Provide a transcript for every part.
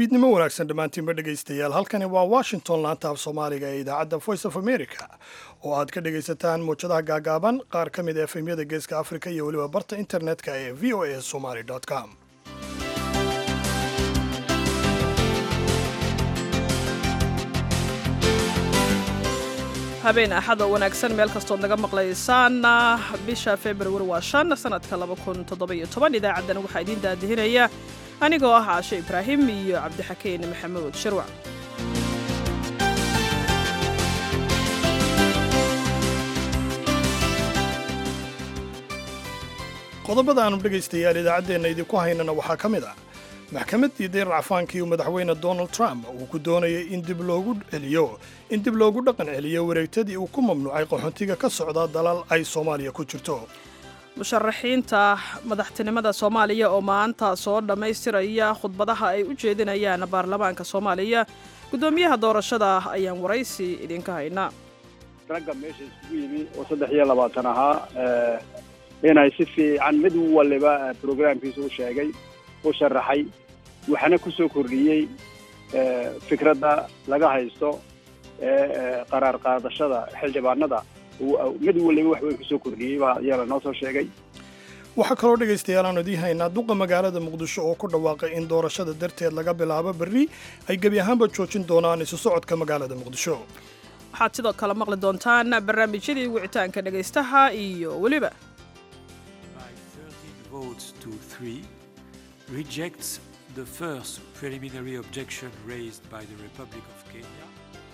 fiidnimo wanaagsan dhammaantiinba dhegaystayaal halkani waa washington laanta af soomaaliga ee idaacadda voice of america oo aad ka dhegaysataan muwjadaha gaagaaban qaar ka mid a efemyada geeska afrika iyo weliba barta internetka ee v o a somaly com habeen axad oo wanaagsan meel kastood naga maqlaysaan bisha februari waa shan sanadka laba kun toddoba-iyo toban idaacaddana waxaa idiin daadihinaya anigoo ah caashe ibraahim iyo cabdixakeen maxamuud shirwac qodobada aanu dhegaystayaal idaacaddeenna idinku haynana waxaa ka mid ah maxkamaddii dayr cafaankii uu madaxweyne donald trump uu ku doonayay in dib loogu celiyo in dib loogu dhaqan celiyo wareegtadii uu ku mamnuucay qaxoontiga ka socda dalal ay soomaaliya ku jirto musharaxiinta madaxtinimada soomaaliya oo maanta soo dhammaystiraya khudbadaha ay u jeedinayaan baarlamaanka soomaaliya guddoomiyaha doorashada ayaan waraysi idinka haynaa ragga meesha isugu yimi oo saddex iyo labaatan ahaa inay si fiican mid waliba brograamkiisa u sheegay u sharaxay waxaana ku soo kordhiyey fikradda laga haysto ee qaraar qaadashada xildhibaanada mid waliba wax weyn kusoo kordhiyey baa iyana noo soo sheegay waxaa kaloo dhegaystayaal aanu idiin haynaa duqa magaalada muqdisho oo ku dhawaaqay in doorashada darteed laga bilaabo berri ay gebi ahaanba joojin doonaan isu socodka magaalada muqdisho waxaad sidoo kale maqli doontaan barnaamijyadii wicitaanka dhegaystaha iyo weliba rejects the first preliminary objection raised by the Republic of Kenya.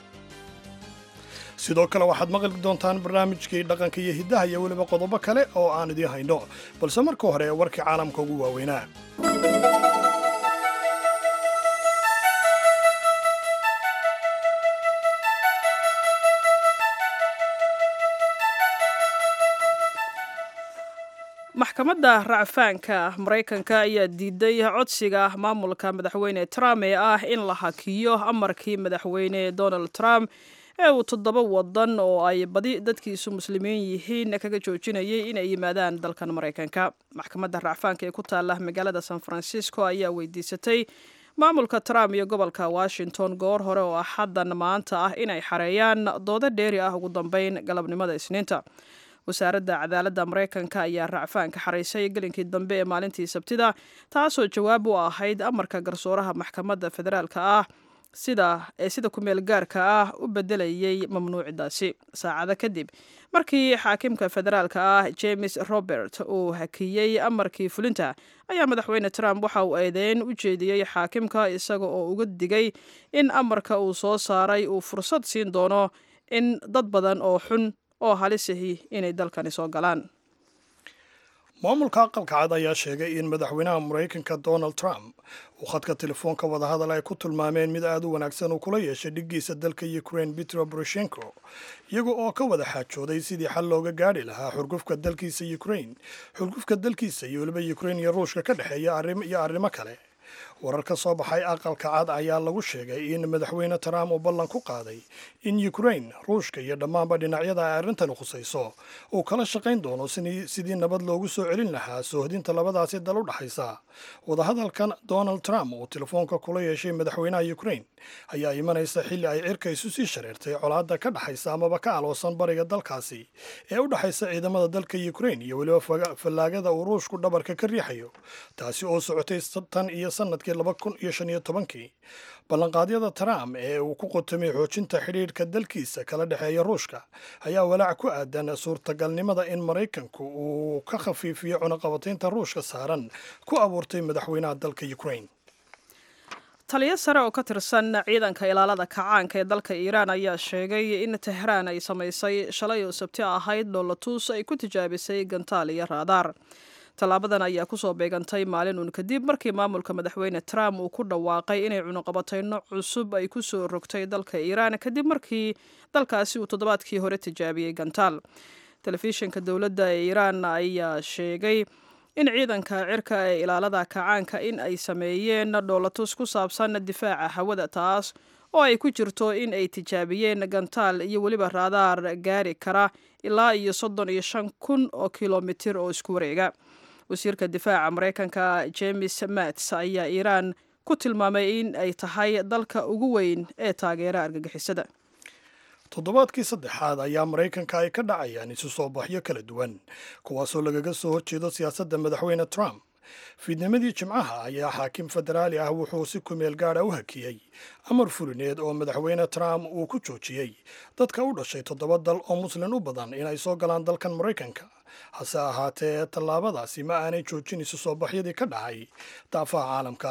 sidoo kale waxaad maqli doontaan barnaamijkii dhaqanka iyo hiddaha iyo weliba qodobo kale oo aan idiin hayno balse marka hore warkii caalamka ugu waaweynaa maxkamadda racfaanka maraykanka ayaa diiday codsiga maamulka madaxweyne trump ee ah in la hakiyo amarkii madaxweyne donald trump ee uu toddoba wadan oo ay badi dadkiisu muslimiin yihiin kaga joojinayay inay yimaadaan dalkan maraykanka maxkamadda racfaanka ee ku taala magaalada san francisco ayaa weydiisatay maamulka trump iyo gobolka washington goor hore oo axaddan maanta ah inay xareeyaan doodo dheeri ah ugu dambeyn galabnimada isniinta wasaaradda cadaaladda maraykanka ayaa racfaanka xaraysay gelinkii dambe ee maalintii sabtida taasoo jawaab u ahayd amarka garsooraha maxkamadda federaalka ah sida ee sida kumeel gaarka ah u bedelayay mamnuucidaasi saacado kadib markii xaakimka federaalka ah james robert uu hakiyey amarkii fulinta ayaa madaxweyne trump waxa uu eedeyn u jeediyey xaakimka isaga oo uga digay in amarka uu soo saaray uu fursad siin doono in dad badan oo xun oo halisahi inay dalkani soo galaan maamulka aqalka cad ayaa sheegay in madaxweynaha maraykanka donald trump uu khadka telefoonka wadahadal ay ku tilmaameen mid aad u wanaagsan uu kula yeeshay dhiggiisa dalka ukraine petro boroshenko iyaga oo ka wada xaajooday sidii xal looga gaadhi lahaa xurgufka dalkiisa ukraine xurgufka dalkiisa iyo weliba ukraine iyo ruushka ka dhexeeya iyo arrimo kale warar ka soo baxay aqalka cad ayaa lagu sheegay in madaxweyne trump uu ballan ku qaaday in ukraine ruushka iyo dhammaanba dhinacyada ay arrintani khusayso uu kala shaqayn doono sidii nabad loogu soo celin lahaa soohdinta labadaasi dal u dhaxaysa wadahadalkan donald trump uu telefoonka kula yeeshay madaxweynaha ukraine ayaa imanaysa xilli ay cirka isu sii shareertay colaadda ka dhaxaysa amaba ka aloosan bariga dalkaasi ee u dhexaysa ciidamada dalka ukraine iyo weliba fallaagada uu ruushku dhabarka ka riixayo taasi oo socotay tan iyo sanadkii laba kun iyo shan iyo tobankii ballanqaadyada trump ee uu ku qotomay xoojinta xidhiidhka dalkiisa kala dhexeeya ruushka ayaa walaac ku aadan suurtagalnimada in maraykanku uu ka khafiifiyo cunaqabataynta ruushka saaran ku abuurtay madaxweynaha dalka ukraine taliyo sare oo ka tirsan ciidanka ilaalada kacaanka ee dalka iiraan ayaa sheegay in tehraan ay samaysay shalay oo sabti ahayd dhoolatuus ay ku tijaabisay gantaal iyo raadaar tallaabadan ayaa kusoo beegantay maalin uun kadib markii maamulka madaxweyne trump uu ku dhawaaqay inay cunuqabatayno cusub ay ku soo rogtay dalka iiraan kadib markii dalkaasi uu toddobaadkii hore tijaabiyey gantaal telefishinka dowladda ee iiraan ayaa sheegay in ciidanka cirka ee ilaalada kacaanka in ay sameeyeen dhoolatus ku saabsan difaaca hawada taas oo ay ku jirto in ay tijaabiyeen gantaal iyo weliba raadaar gaari kara ilaa iyo soddon iyo shan kun oo kilomitir oo isku wareega wasiirka difaaca maraykanka james mats ayaa iiraan ku tilmaamay in ay tahay dalka ugu weyn ee taageera argagixisada toddobaadkii saddexaad ayaa maraykanka ay ka dhacayaan isu soo baxyo kala duwan kuwaasoo lagaga soo horjeedo siyaasadda madaxweyne trump fiidnimadii jimcaha ayaa xaakim federaali ah wuxuu si kumeel gaadha u hakiyey amar fulineed oo madaxweyne trump uu ku joojiyey dadka u dhashay toddoba dal oo muslin u badan inay soo galaan dalkan maraykanka hase ahaatee tallaabadaasi ma aanay joojin isu soo baxyadii ka dhacay daafaha caalamka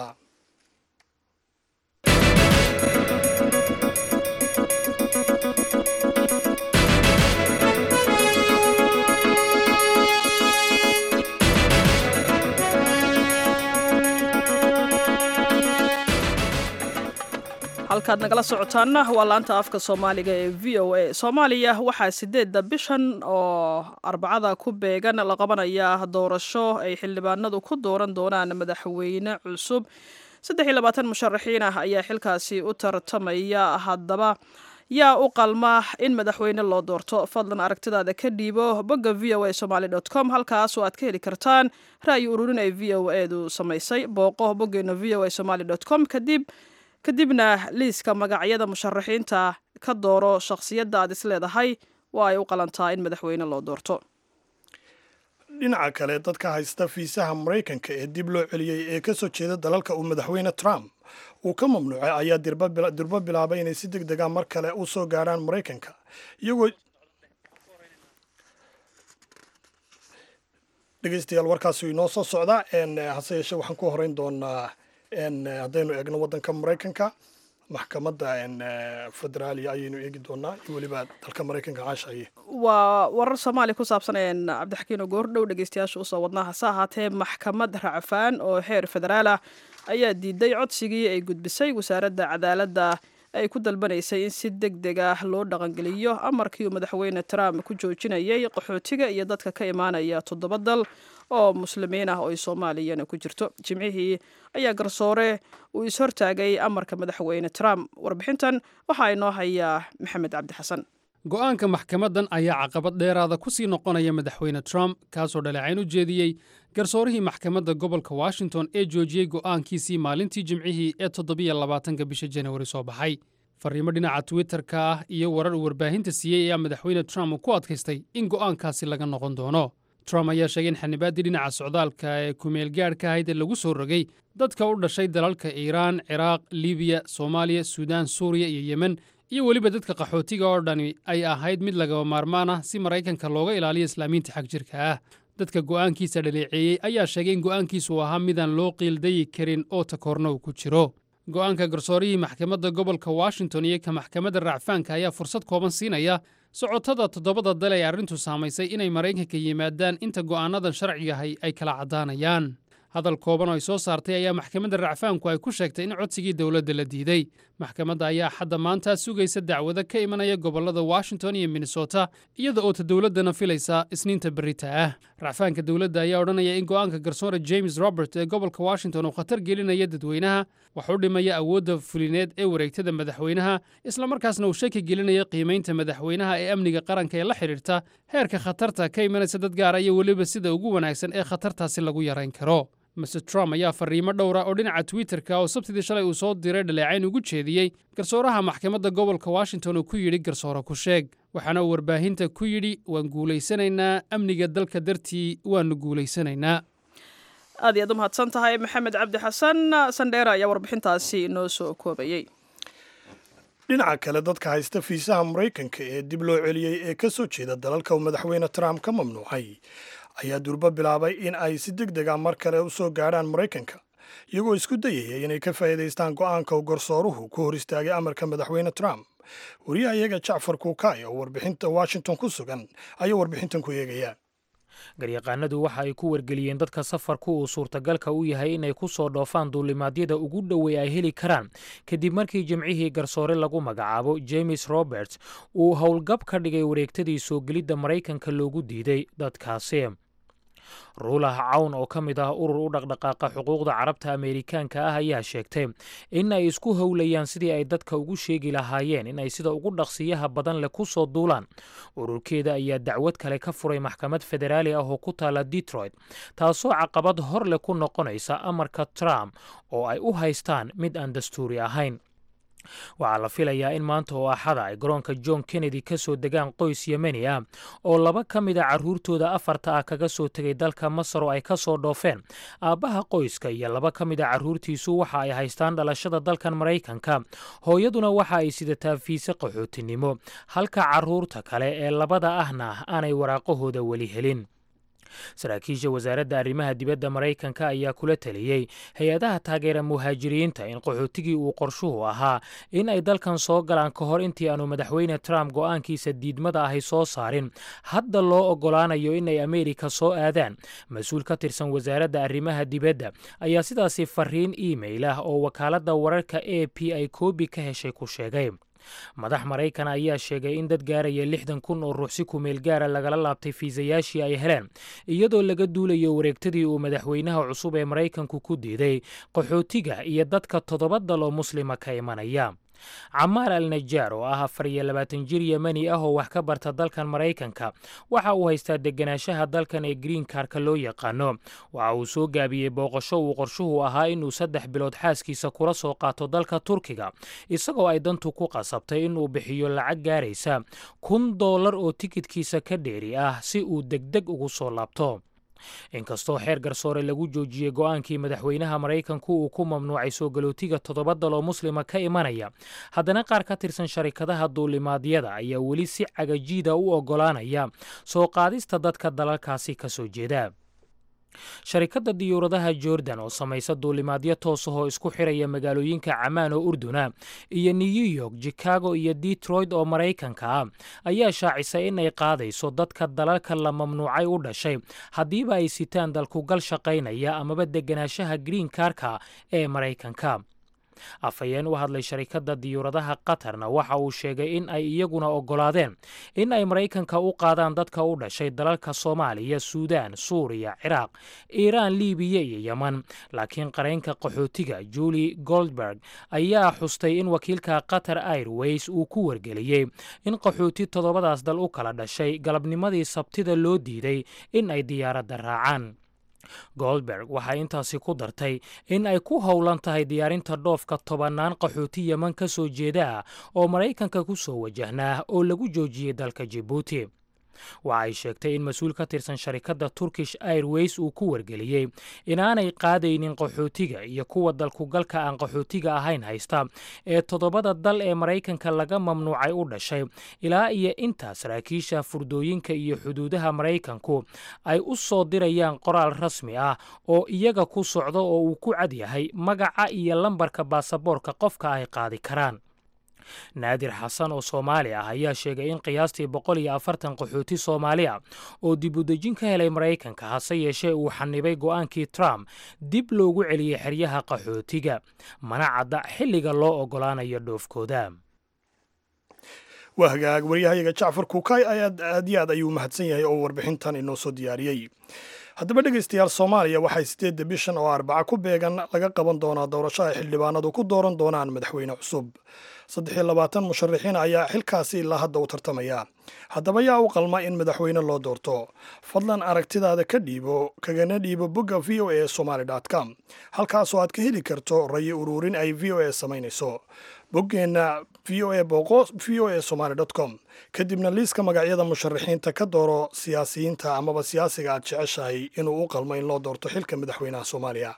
halkaad nagala socotaanna waa laanta afka soomaaliga ee v o a soomaaliya waxaa sideedda bishan oo arbacada ku beegan la qabanaya doorasho ay xildhibaanadu ku dooran doonaan madaxweyne cusub saddex iyo labaatan musharaxiin ah ayaa xilkaasi u tartamaya haddaba yaa u qalma in madaxweyne loo doorto fadlan aragtidaada ka dhiibo bogga v o a somaly dot com halkaas oo aad ka heli kartaan ra'yi ururin ay v o edu samaysay booqo boggeena v o a somaly dot com kadib kadibna liiska magacyada musharaxiinta ka dooro shakhsiyadda aad is leedahay waa ay u qalantaa in madaxweyne loo doorto dhinaca kale dadka haysta fiisaha maraykanka ee dib loo celiyey ee ka soo jeeda dalalka uu madaxweyne trump uu ka mamnuucay ayaa dirbo bilaabay inay si deg dega mar kale u soo gaadhaan maraykanka iyagoo dhegeystayaal warkaasi inoo soo socda hase yeeshee waxaan ku horeyn doonaa haddaynu eegno waddanka maraykanka maxkamadda federaaliya ayaynu eegi doonaa iyo weliba dalka maraykanka caashaye waa warar soomaaliya ku saabsan cabdixakiin oo goordhow dhegeystayaasha usoo wadnaa hase ahaatee maxkamad racfaan oo xeer federaal ah ayaa diiday codsigii ay gudbisay wasaaradda cadaaladda ay ku dalbanaysay in si deg deg ah loo dhaqangeliyo amarkii uu madaxweyne trump ku joojinayay qaxootiga iyo dadka ka imaanaya toddoba dal oo muslimiin ah oo ay soomaaliyana ku jirto jimcihii ayaa garsoore uu is-hortaagay amarka madaxweyne trump warbixintan waxaa inoo hayaa maxamed cabdi xasan go'aanka maxkamaddan ayaa caqabad dheeraada ku sii noqonaya madaxweyne trump kaasoo dhaleecayn u jeediyey garsoorihii maxkamadda gobolka washington ee joojiyey go'aankiisii maalintii jimcihii ee toddobiyo labaatanka bisha janawari soo baxay farriimo dhinaca twitterka ah iyo warar uu warbaahinta siiyey ayaa madaxweyne trump uu ku adkaystay in go'aankaasi laga noqon doono trump ayaa sheegay in xanibaaddii dhinaca socdaalka ee kumeelgaadhka ahayd ee lagu soo rogay dadka u dhashay dalalka iiraan ciraaq libiya soomaaliya suudaan suuriya iyo yemen iyo weliba dadka qaxootiga oo dhani ay ahayd mid lagaba maarmaan ah si maraykanka looga ilaaliyo islaamiinta xag jirka ah dadka go'aankiisa dhaleeceeyey ayaa sheegay in go'aankiisu uu ahaa midaan loo qiildayi karin oo takoorna uu ku jiro go'aanka garsoorihii maxkamadda gobolka washington iyo ka maxkamadda racfaanka ayaa fursad kooban siinaya socotada toddobada dal ee arrintu saamaysay inay maraykanka yimaadaan inta go'aannadan sharcigahay ay kala caddaanayaan hadal kooban oo ay soo saartay ayaa maxkamadda racfaanku ay ku sheegtay in codsigii dowladda la diiday maxkamadda ayaa xadda maanta sugaysa dacwado ka imanaya gobollada washington iyo minnesota iyada oo ta dowladdana filaysa isniinta berita ah racfaanka dowladda ayaa odhanaya in go'aanka garsoore james robert ee gobolka washington uu khatar gelinaya dadweynaha wax u dhimaya awoodda fulineed ee wareegtada madaxweynaha islamarkaasna uu shaki gelinaya qiimaynta madaxweynaha ee amniga qaranka ee la xidhiirta heerka khatarta ka imanaysa dad gaara iyo weliba sida ugu wanaagsan ee khatartaasi lagu yarayn karo mr trump ayaa farriimo dhowra oo dhinaca twitterka oo sabtidii shalay uu soo diray dhaleecayn ugu jeediyey garsooraha maxkamadda gobolka washington uu ku yidhi garsoore ku sheeg waxaana uu warbaahinta ku yidhi waan guulaysanaynaa amniga dalka dartii waannu guulaysanaynaa aad iyaad u mahadsan tahay maxamed cabdi xasan sandheera ayaa warbixintaasi inoo soo koobayey dhinaca kale dadka haysta fiisaha maraykanka ee dib loo celiyey ee ka soo jeeda dalalka uu madaxweyne trump ka mamnuucay ayaa durbo bilaabay in ay si deg dega mar kale u soo gaadhaan maraykanka iyagoo isku dayaya inay ka faa'iidaystaan go'aanka uu garsooruhu ku hor istaagay amarka madaxweyne trump wariyaha iyaga jacfar kuukay oo warbixinta washington ku sugan ayaa warbixintan ku eegaya garyaqaanadu waxa ay ku wargeliyeen dadka safarku uu suurtagalka u yahay inay ku soo dhoofaan duulimaadyada ugu dhowey ay heli karaan kadib markii jimcihii garsoore lagu magacaabo james roberts uu howlgab ka dhigay wareegtadii soo gelidda maraykanka loogu diiday dadkaasi ruulah cawn oo ka mid ah urur u dhaqdhaqaaqa xuquuqda carabta ameerikaanka ah ayaa sheegtay in ay isku howlayaan sidii ay dadka ugu sheegi lahaayeen in ay sida ugu dhaqsiyaha badan leh ku soo duulaan ururkeeda ayaa dacwad kale ka furay maxkamad federaali ah oo ku taala detroit taasoo caqabad hor leh ku noqonaysa amarka trump oo ay u haystaan mid aan dastuuri ahayn waxaa la filayaa in maanta oo axada ay garoonka john kennedy ka soo degaan qoys yemeni ah oo laba ka mid a carruurtooda afarta ah kaga soo tegay dalka masar oo ay ka soo dhoofeen aabbaha qoyska iyo laba ka mid a carruurtiisu waxa ay haystaan dhalashada dalkan maraykanka hooyaduna waxa ay sidataa fiise qaxootinimo halka carruurta kale ee labada ahna aanay waraaqahooda weli helin saraakiisha wasaaradda arrimaha dibadda maraykanka ayaa kula taliyey hay-adaha taageera muhaajiriinta in qaxootigii uu qorshuhu ahaa in ay dalkan soo galaan ka hor intii aanu madaxweyne trump go'aankiisa diidmada ahay soo saarin hadda loo oggolaanayo inay ameerika soo aadaan mas-uul ka tirsan wasaaradda arrimaha dibadda ayaa sidaasi fariin iimail ah oo wakaaladda wararka a p ay koobi ka heshay ku sheegay madax maraykan ayaa sheegay in dad gaaraya lixdan kun oo ruuxsi kumeel gaara lagala laabtay fiisayaashii ay heleen iyadoo laga duulayo wareegtadii uu madaxweynaha cusub ee maraykanku ku diiday qaxootiga iyo dadka toddoba dal oo muslima ka imanaya camaar al najaar oo ah afar iyo labaatan jir yemeni ah oo wax ka barta dalkan maraykanka waxa uu haystaa deganaanshaha dalkan ee green karka loo yaqaano waxa uu soo gaabiyey booqasho uu qorshuhu ahaa inuu saddex bilood xaaskiisa kula soo qaato dalka turkiga isagoo ay dantu ku qasabtay inuu bixiyo lacag gaaraysa kun dollar oo tikidkiisa ka dheeri ah si uu degdeg ugu soo laabto inkastoo xeer garsoore lagu joojiyey go'aankii madaxweynaha maraykanku uu ku mamnuucay soo galootiga toddoba dal oo muslima ka imanaya haddana qaar ka tirsan sharikadaha duulimaadyada ayaa weli si cagajiida u oggolaanaya soo qaadista dadka dalalkaasi ka soo jeeda sharikadda diyuuradaha jordan oo samaysa duulimaadyo toos ahoo isku xiraya magaalooyinka camaan oo urduna iyo new york chicago iyo detroit oo maraykanka ah ayaa shaacisay in ay qaadayso dadka dalalka la mamnuucay u dhashay haddiiba ay sitaan dalkugal shaqaynaya amaba deganaanshaha green karka ee maraykanka afhayeen u hadlay sharikadda diyuuradaha qatarna waxa uu sheegay in ay iyaguna oggolaadeen in ay maraykanka u qaadaan dadka u dhashay dalalka soomaaliya suudaan suuriya ciraaq iiraan libiya iyo yeman laakiin qaraynka qaxootiga julie goldberg ayaa xustay in wakiilka qatar airways uu ku wargeliyey in qaxooti toddobadaas dal u kala dhashay galabnimadii sabtida loo diiday in ay diyaaradda raacaan goldberg waxay intaasi ku dartay in ay ku howlan tahay diyaarinta dhoofka tobannaan qaxooti yeman ka soo jeeda ah oo maraykanka ku soo wajahnaa oo lagu joojiyey dalka jibuuti waxa ay sheegtay in mas-uul ka tirsan sharikadda turkish airways uu ku wargeliyey inaanay qaadaynin qaxootiga iyo kuwa dalkugalka aan qaxootiga ahayn haysta ee toddobada dal ee maraykanka laga mamnuucay u dhashay ilaa iyo intaa saraakiisha furdooyinka iyo xuduudaha maraykanku ay u soo dirayaan qoraal rasmi ah oo iyaga ku socdo oo uu ku cad yahay magaca iyo lambarka baasaboorka qofka ay qaadi karaan naadir xasan oo soomaali ah ayaa sheegay in qiyaastii boqol iyo afartan qaxooti soomaali ah oo dib udejin ka helay maraykanka hase yeeshee uu xanibay go'aankii trump dib loogu celiyey xeryaha qaxootiga mana cadda xilliga loo oggolaanayo dhoofkooda waa hagaag waryahayaga jacfar kuukay ayaad aad iyo aad ayuu mahadsan yahay oo warbixintan inoo soo diyaariyey haddaba dhegaystayaal soomaaliya waxay sideedda bishan oo arbaca ku beegan laga qaban doonaa doorasho ay xildhibaanadu ku dooran doonaan madaxweyne cusub saddex iyo labaatan musharaxiin ayaa xilkaasi ilaa hadda u tartamaya haddaba yaa u qalma in madaxweyne loo doorto fadlan aragtidaada ka dhiibo kagana dhiibo bogga v o a somaly com halkaasoo aad ka heli karto rayi uruurin ay v o a samaynayso boggeenna v o a booqo v o a somaly com kadibna liiska magacyada musharaxiinta ka dooro siyaasiyiinta amaba siyaasiga aad jeceshahay inuu u qalmo in loo doorto xilka madaxweynaha soomaaliya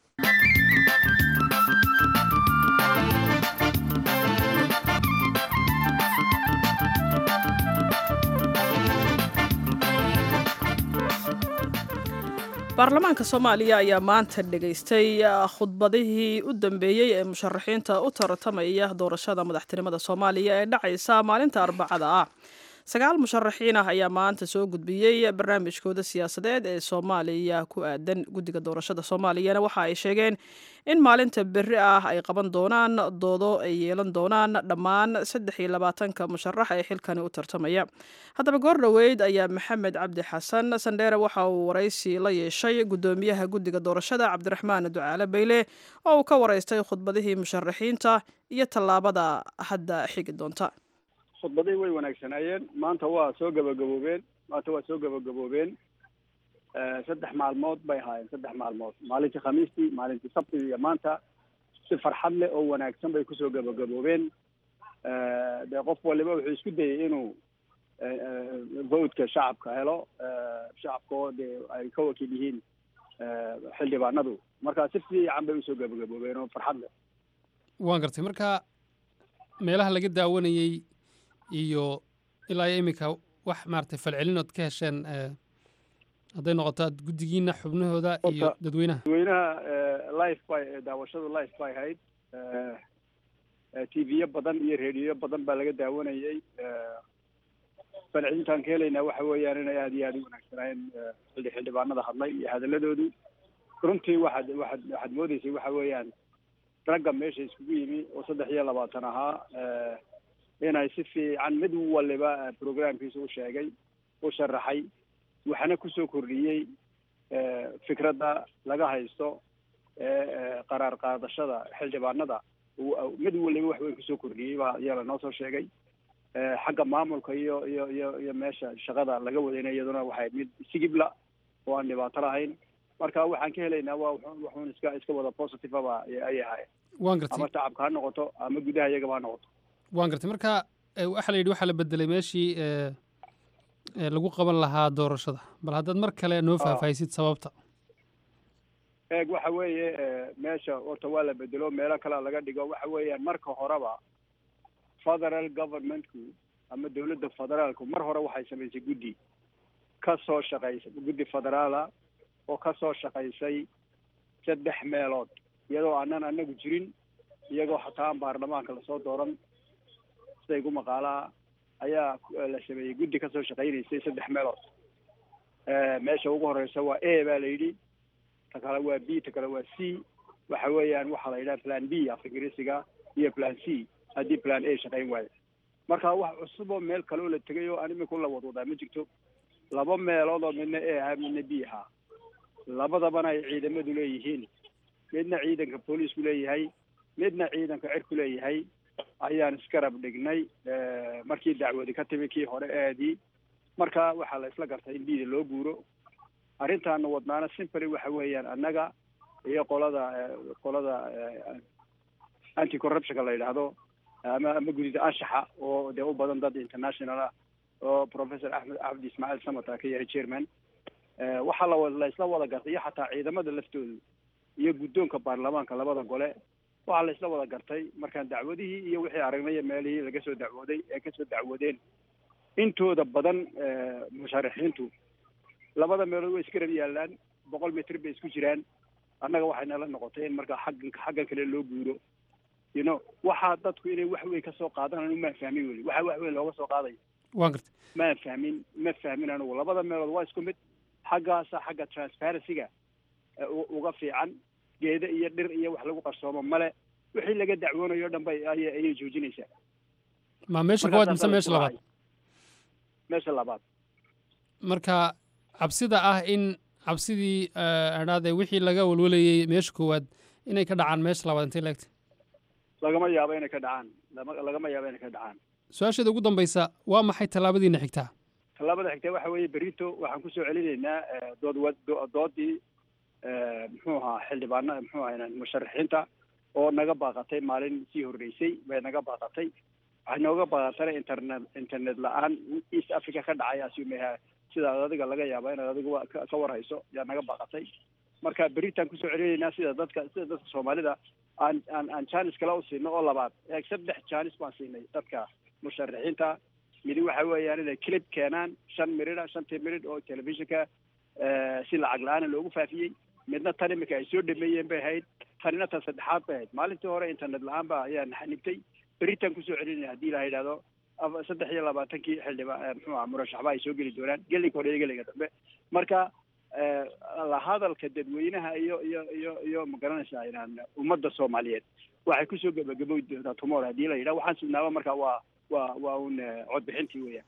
baarlamaanka soomaaliya ayaa maanta dhegaystay khudbadihii u dambeeyey ee musharaxiinta u tartamaya doorashada madaxtinimada soomaaliya ee dhacaysa maalinta arbacada ah sagaal musharaxiin ah ayaa maanta soo gudbiyey barnaamijkooda siyaasadeed ee soomaaliya ku aadan guddiga doorashada soomaaliyana waxa ay sheegeen in maalinta berri ah ay qaban doonaan doodo ay yeelan doonaan dhammaan saddex iyo labaatanka musharax ee xilkani u tartamaya haddaba goor dhoweyd ayaa maxamed cabdi xasan sandheere waxa uu waraysi la yeeshay guddoomiyaha guddiga doorashada cabdiraxmaan ducaale bayle oo uu ka waraystay khudbadihii musharaxiinta iyo tallaabada hadda xigi doonta khudbadii way wanaagsanaayeen maanta waa soo gabagaboobeen maanta waa soo gabagaboobeen saddex maalmood bay ahaayeen saddex maalmood maalintii khamiistii maalintii sabtidii iyo maanta si farxad leh oo wanaagsan bay kusoo gabagaboobeen dee qof waliba wuxuu isku dayay inuu votka shacabka helo shacabka oo dee ay ka wakiil yihiin xildhibaanadu marka si fiican bay usoo gabagaboobeen oo farxad leh waan gartay marka meelaha laga daawanayey iyo ilaa iyo iminka wax maaragtay falcelinood ka hesheen hadday noqoto ad guddigiina xubnahooda iyo dadweynaha dadweynaha life bay daawashadu life bay ahayd t v-yo badan iyo rediyo badan baa laga daawanayey falcelintaan ka helaynaa waxa weeyaan inay aada iyo aada u wanaagsanaayeen xildhi xildhibaanada hadlay iyo hadaladoodu runtii waxaad waxaad waxaad moodeysay waxa weeyaan ragga meesha iskugu yimi oo saddex iyo labaatan ahaa inay si fiican mid waliba programkiisa u sheegay u sharaxay waxna kusoo kordhiyey fikradda laga haysto qaraar qaadashada xildhibaanada mid waliba wax weyn kusoo kordhiyey baa ayaa lanoo soo sheegay xagga maamulka iyo iyo iyo iyo meesha shaqada laga wadayna iyaduna waxay mid sigibla oo aan dhibaato lahayn marka waxaan ka helaynaa waa waxuun iska iska wada positive aba ay ahaayeen waan gartay ama shacabka ha noqoto ama gudaha iyagaba ha noqoto waan gartay marka waxaa la yidhi waxaa la bedelay meeshii lagu qaban lahaa doorashada bal haddaad mar kale noo faahfaahisid sababta eeg waxa weeye meesha horta waa la bedelo meelo kalea laga dhigo waxa weeyaan marka horeba federal governmentku ama dawladda federaalku mar hore waxay samaysay guddi ka soo shaqaysa guddi federaala oo ka soo shaqaysay saddex meelood iyadoo aanan anagu jirin iyagoo hataa aan baarlamaanka lasoo dooran siday gu maqaalaha ayaa la sameeyey guddi kasoo shaqaynaysay saddex meelood meesha ugu horeysa waa a baa la yidhi ta kale waa b ta kale waa c waxa weeyaan waxaa la yidhaha plan b af ingiriisiga iyo plan c haddii plan a shaqayn waayo marka wax cusub oo meel kale oo la tegay oo aan imika la wadwadaa ma jirto laba meelood oo midna a ahaa midna b ahaa labadabana ay ciidamadu leeyihiin midna ciidanka booliisku leeyahay midna ciidanka cirku leeyahay ayaan iskarab dhignay markii dacwadi ka timi kii hore aadii marka waxaa la isla gartay in bida loo guuro arrintaana wadnaana simply waxa weeyaan annaga iyo qolada qolada anti corruptionka la yidhaahdo ama ama gudida anshaxa oo dee u badan dad international ah oo professor axmed cabdi ismaaciil samata ka yahay chairman waxaa la la isla wada gartay iyo xataa ciidamada laftoodu iyo guddoonka baarlamaanka labada gole waxaa la isla wada gartay markaan dacwadihii iyo wixii aragnay meelihii laga soo dacwooday ee kasoo dacwoodeen intooda badan musharaxiintu labada meelood way iska rab yaalaan boqol mitr bay isku jiraan annaga waxay nala noqotay in markaa xaggan xaggan kale loo guuro you know waxaa dadku inay wax weyn kasoo qaadanaan maan fahmin weli waxa wax weyn looga soo qaadayo waan gartay maan fahmin ma fahmin anigu labada meelood waa isku mid xaggaasa xagga transparencyga uga fiican geeda iyo dhir iyo wax lagu qarsoomo male wixii laga dacwoonayo o dhan bay ay ayay joojinaysaa ma meesha koowaad mise meesha labaad meesha labaad marka cabsida ah in cabsidii adhaade wixii laga walwalayey meesha koowaad inay ka dhacaan meesha labaad intay leegtay lagama yaabo inay ka dhacaan lama lagama yaabo inay ka dhacaan su-aasheeda ugu dambaysa waa maxay tallaabadiina xigtaa tallaabada xigta waxa weeye berito waxaan kusoo celinaynaa dood wa doodii muxuu ahaa xildhibaana muxuu ahaa musharaxiinta oo naga baaqatay maalin sii horreysay bay naga baaqatay waxay nooga baaqatana internet internet la-aan east africa ka dhacay asiumeha sidaad adiga laga yaaba inaad adigu ka warhayso yaa naga baaqatay marka beritaan kusoo celinaynaa sida dadka sida dadka soomaalida aan aan aan janis kale u siino oo labaad eeg saddex janis baan siinay dadka musharaxiinta midi waxa weeyaan inay clip keenaan shan miridha shantii miridh oo telefishinka si lacag la-aana loogu faafiyey midna tan imika ay soo dhameeyeen bay ahayd tanina tan saddexaad bay ahayd maalintii hore internet la-aan ba ayaa naxanibtay beritaan kusoo celinaya haddii la yidhahdo saddex iyo labaatankii xildhiba muxuu aha murashaxba ay soo geli doonaan gelinka hore iyo gelinka dambe marka la hadalka dadweynaha iyo iyo iyo iyo magaranaysaa inaan ummadda soomaaliyeed waxay kusoo gebagaboy doontaa tomorrow haddii la yidhaha waxaan sugnaaba marka waa waa waa un codbixintii weeyaan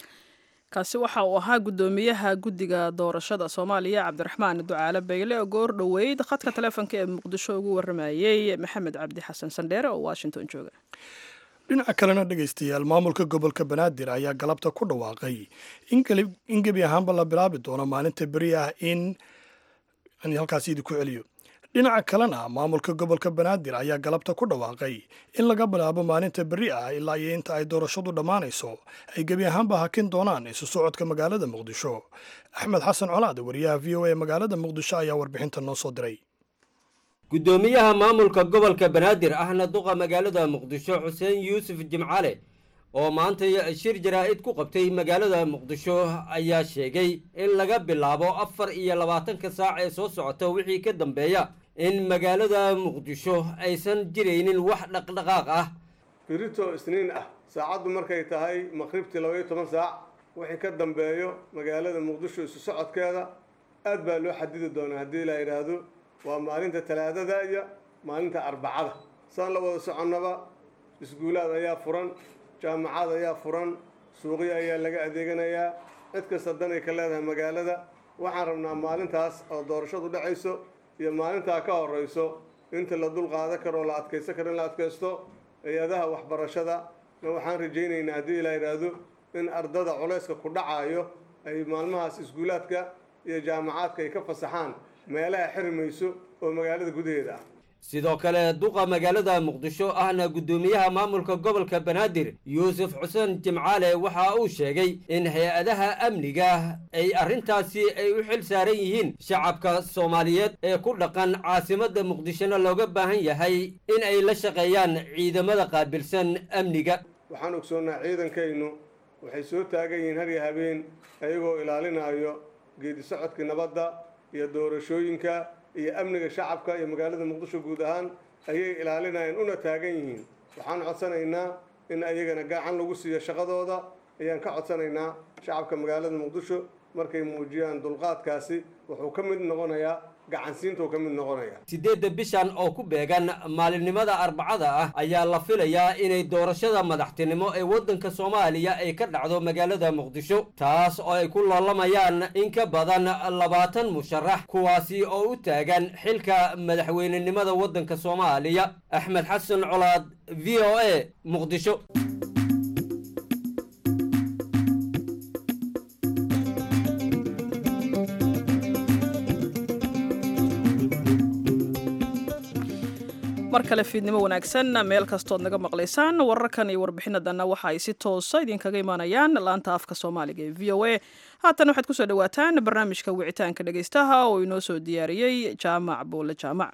kaasi waxa uu ahaa guddoomiyaha guddiga doorashada soomaaliya cabdiraxmaan ducaale bayle oo goor dhoweyd khadka taleefonka ee muqdisho ugu waramayey maxamed cabdi xasan sandheere oo washington jooga dhinaca kalena dhegaystayaal maamulka gobolka banaadir ayaa galabta ku dhawaaqay in gebi ahaanba la bilaabi doono maalinta beri ah in halkaas idinku celiyo dhinaca kalena maamulka gobolka banaadir ayaa galabta ku dhawaaqay in laga bilaabo maalinta beri ah ilaa iyo inta ay doorashadu dhammaanayso ay gebi ahaanba hakin doonaan isu socodka magaalada muqdisho axmed xasan colaad wariyaha v o a magaalada muqdisho ayaa warbixinta noo soo diray guddoomiyaha maamulka gobolka banaadir ahna duqa magaalada muqdisho xuseen yuusuf jimcale oo maanta shir jaraa'id ku qabtay magaalada muqdisho ayaa sheegay in laga bilaabo afar iyo labaatanka saac ee soo socota wixii ka dambeeya in magaalada muqdisho aysan jiraynin wax dhaqdhaqaaq ah birito isniin ah saacaddu markay tahay maqribtii labaiyo toban saac wixii ka dambeeyo magaalada muqdisho isu socodkeeda aad baa loo xadidi doonaa haddii la yidhaahdo waa maalinta talaadada iyo maalinta arbacada saan la wada soconnaba iskuulaad ayaa furan jaamacad ayaa furan suuqyo ayaa laga adeeganayaa cid kasta danay ka leedahay magaalada waxaan rabnaa maalintaas oo doorashadu dhacayso iyo maalintaa ka horeyso inta la dul qaada karo oo la adkaysan karo in la adkaysto hay-adaha waxbarashada na waxaan rajaynaynaa haddii la yidhaahdo in ardada culayska ku dhacayo ay maalmahaas iskuulaadka iyo jaamacaadka ay ka fasaxaan meelaha xirmayso oo magaalada gudaheeda ah sidoo kale duqa magaalada muqdisho ahna guddoomiyaha maamulka gobolka banaadir yuusuf xuseen jimcaale waxa uu sheegay in hay-adaha amniga ay arrintaasi ay u xil saaran yihiin shacabka soomaaliyeed ee ku dhaqan caasimadda muqdishona looga baahan yahay in ay la shaqeeyaan ciidamada qaabilsan amniga waxaan ogsoonnaa ciidankaynu waxay soo taagan yihiin har iyo habeen ayagoo ilaalinayo geedi socodkii nabadda iyo doorashooyinka iyo amniga shacabka iyo magaalada muqdisho guud ahaan ayay ilaalinayaan una taagan yihiin waxaan codsanaynaa in ayagana gacan lagu siiyo shaqadooda ayaan ka codsanaynaa shacabka magaalada muqdisho markay muujiyaan dulqaadkaasi wuxuu ka mid noqonayaa gacansiintuu ka mid noqonaya siddeedda bishan oo ku beegan maalinimada arbacada ah ayaa la filayaa inay doorashada madaxtinimo ee waddanka soomaaliya ay ka dhacdo magaalada muqdisho taas oo ay ku loolamayaan in ka badan labaatan musharax kuwaasi oo u taagan xilka madaxweynenimada waddanka soomaaliya axmed xasan colaad v o a muqdisho mar kale fiidnimo wanaagsan meel kastood naga maqlaysaan wararkan iyo warbixinadanna waxa ay si toosa idinkaga imaanayaan laanta afka soomaaliga ee v o a haatan waxaad kusoo dhawaataan barnaamijka wicitaanka dhegaystaha oo inoo soo diyaariyey jaamac buule jaamac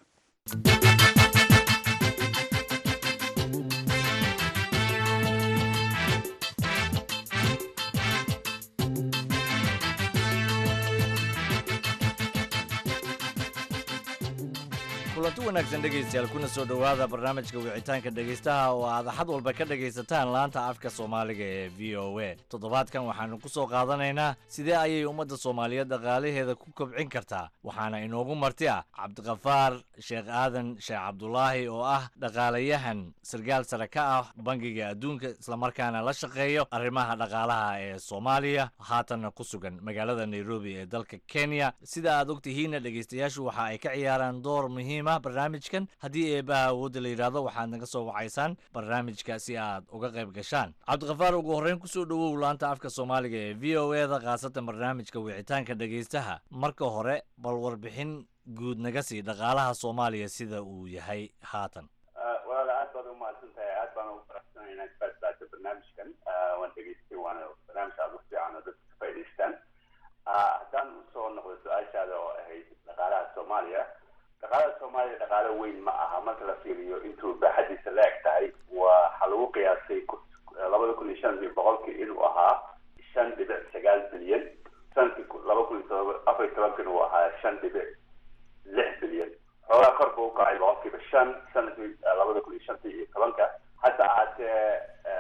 kulanti wanaagsan dhegaystayaal kuna soo dhowaada barnaamijka wicitaanka dhegaystaha oo aad axad walba ka dhegaysataan laanta afka soomaaliga ee v o a toddobaadkan waxaanu ku soo qaadanaynaa sidee ayay ummadda soomaaliyeed dhaqaalaheeda ku kobcin kartaa waxaana inoogu marti ah cabdiqafaar sheekh aadan sheekh cabdulaahi oo ah dhaqaalayahan sargaal sare ka ah bangiga adduunka islamarkaana la shaqeeyo arrimaha dhaqaalaha ee soomaaliya haatanna ku sugan magaalada nairobi ee dalka kenya sida aad ogtihiinna dhegaystayaashu waxa ay ka ciyaaraan door muhiim barnaamijkan haddii eebaha awoodda la yidhaahdo waxaad naga soo wacaysaan barnaamijka si aad uga qayb gashaan cabdiqafaar ugu horreyn kusoo dhowow laanta afka soomaaliga ee v o e da khaasatan barnaamijka wicitaanka dhegaystaha marka hore bal warbixin guud naga sii dhaqaalaha soomaaliya sida uu yahay haatan walaal aad baad umahadsan tahay aad baan ugu faraxsanahay inaad ka qaadaato barnaamijkan waan dhegaystay waana barnaamij aad u fiican oo dadka ka faa'idaystaan haddaan usoo noqdo su-aashaada oo ahayd dhaqaalaha soomaaliya dhaqaalada soomaaliya dhaqaalo weyn ma aha marka la fiiriyo intuu baaxadiisa la eg tahay waxaa lagu qiyaasay labada kun iyo shan iyo boqolkii inuu ahaa shan dhibic sagaal bilyan sanadkii laba kun iyo todoba afar iyo tobankina uu ahaa shan dhibic lix bilyan xoogaa kor buu ukacay boqolkiiba shan sanadkii labada kun iyo shanta iyo tobanka hadda ahaatee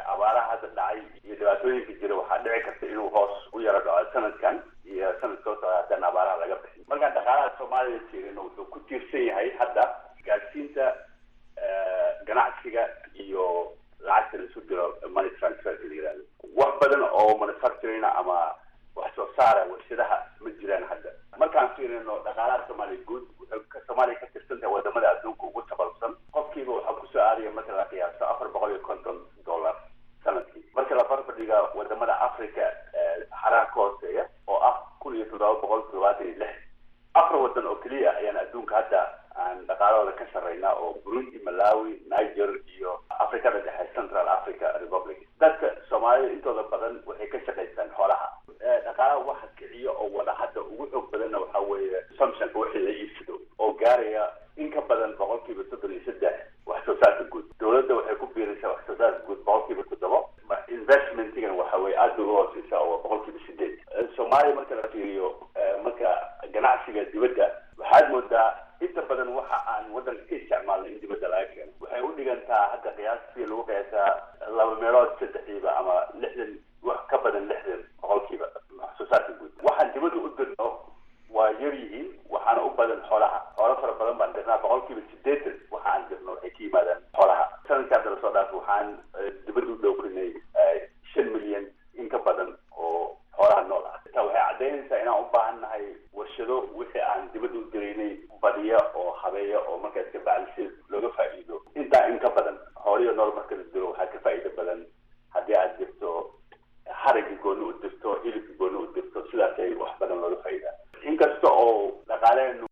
abaaraha hadda dhacay iyo dhibaatooyinka jira waxaa dhici karta inuu hoos u yaro dhaco sanadkan iyo sanad soo socda haddaan abaaraha laga bixin markaan dhaqaalaha soomaaliya jirin wuxuu ku tiirsan yahay hadda gaadhsiinta ganacsiga iyo lacagta laisu diro money transfer la yihahdo wax badan oo manufacturing ama wax soo saara warshadaha ma jiraan hadda markaan fiirino dhaqaalaha soomaaliya guud wuxuu soomaaliya ka tirsan tahay wadamada adduunka ugu tabalsan qofkiiba waxaa kusoo aadaya marka la qiyaaso afar boqol iyo konton dollar sanadkii marka la barbardhiga wadamada africa xaraha ka hooseeya oo ah kun iyo toddoba boqol toddobaatan iyo lix afar wadan oo keliya ayaan adduunka hadda aan dhaqaalahooda ka sarreynaa oo burundi malawi niger iyo africada dhexe central africa republic dadka soomaalida intooda badan waxay ka shaqaystaan xoolaha dhaqaalaha waxa kiciyo oo wada hadda ugu xoog badanna waxaa weeye samsonka wixii la iibsado oo gaaraya in ka badan boqolkiiba soddon iyo saddex wax soo saarka guud dowladda waxay ku biiraysaa wax soo saarka guud boqolkiiba toddobo investmentigan waxa weye aada uga hooseysa oo boqolkiiba sideed soomaaliya marka la fiiriyo marka ganacsiga dibadda waxaad moodaa inta badan waxa aan waddanka ka isticmaalnay in dibadda laga keeno waxay u dhigantaa hadda qiyaastii lagu qiyaasaa laba meelood saddexdiiba ama lixdan wax ka badan lixdan boqolkiiba wax soo saarka guud waxaan dibadda u dirno waa yar yihiin waxaana u badan xoolaha xoolo fara badan baan dirnaa boqolkiiba sideetan waxa aan dirno waxay ka yimaadaan xoolaha sanadkaa dala soo dhaaf waxaan dibadda u dhowrinay shan milyan in ka badan oo xoolaha nool ah taa waxay caddaynaysaa inaan u baahan nahay warshado wixii aan dibadda u diraynay badiya oo habeeya oo markaas ka bacdisi looga faa'iido intaa in ka badan xooliyo nool marka la diro waxaa ka faa'iido badan haddii aad dirto haragii gooni u dirto hilibkii gooni u dirto sidaasay wax badan looga faa'iidaa inkasta oo dhaqaaleenu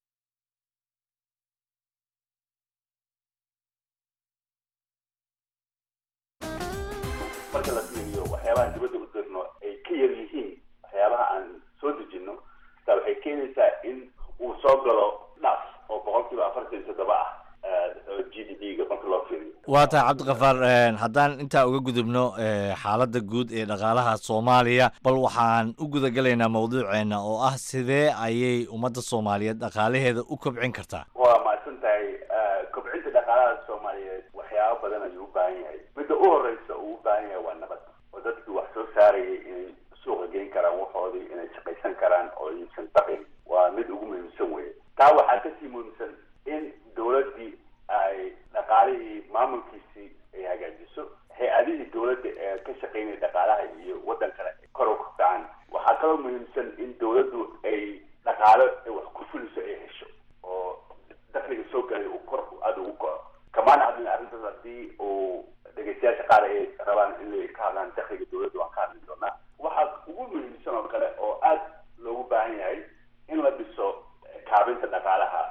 marka la fiiriyo waxyaabaha dibadda u dirno ay ka yar yihiin waxyaabaha aan soo dejino taa waxay keenaysaa in uu soo galo dhaf oo boqolkiiba afartan iyo toddoba ah g d p ga marka loo fiiriyo waa tahay cabdikafaar haddaan intaa uga gudubno xaaladda guud ee dhaqaalaha soomaaliya bal waxaan u gudagelaynaa mawduuceena oo ah sidee ayay ummadda soomaaliyeed dhaqaalaheeda u kobcin kartaa waa mahadsan tahay kobcinta dhaqaalaha soomaaliyeed waxyaabo badan ayuu u baahan yahay midda u horeysa uu u baahan yahay waa nabad oo dadkii wax soo saarayay inay suuqa geyn karaan waxoodii inay shaqaysan karaan oo iibsan baqin waa mid ugu muhiimsan weye taa waxaa kasii muhiimsan in dowladdii ay dhaqaalihii maamulkiisii ay hagaajiso hay-adihii dowladda ee ka shaqaynaya dhaqaalaha iyo waddan kale kor u kacaan waxaa kaloo muhiimsan in dowladdu ay dhaqaalo ay wax ku fuliso ay hesho oo dakliga soo galay uu kor aada ugu kaco kamaana hadlin arrintaas haddii uu dhegeystayaasha qaar ay rabaan inay ka hadlaan dakliga dowladda waan ka hadli doonaa waxaa ugu muhiimsan oo kale oo aada loogu baahan yahay in la dhiso kaabinta dhaqaalaha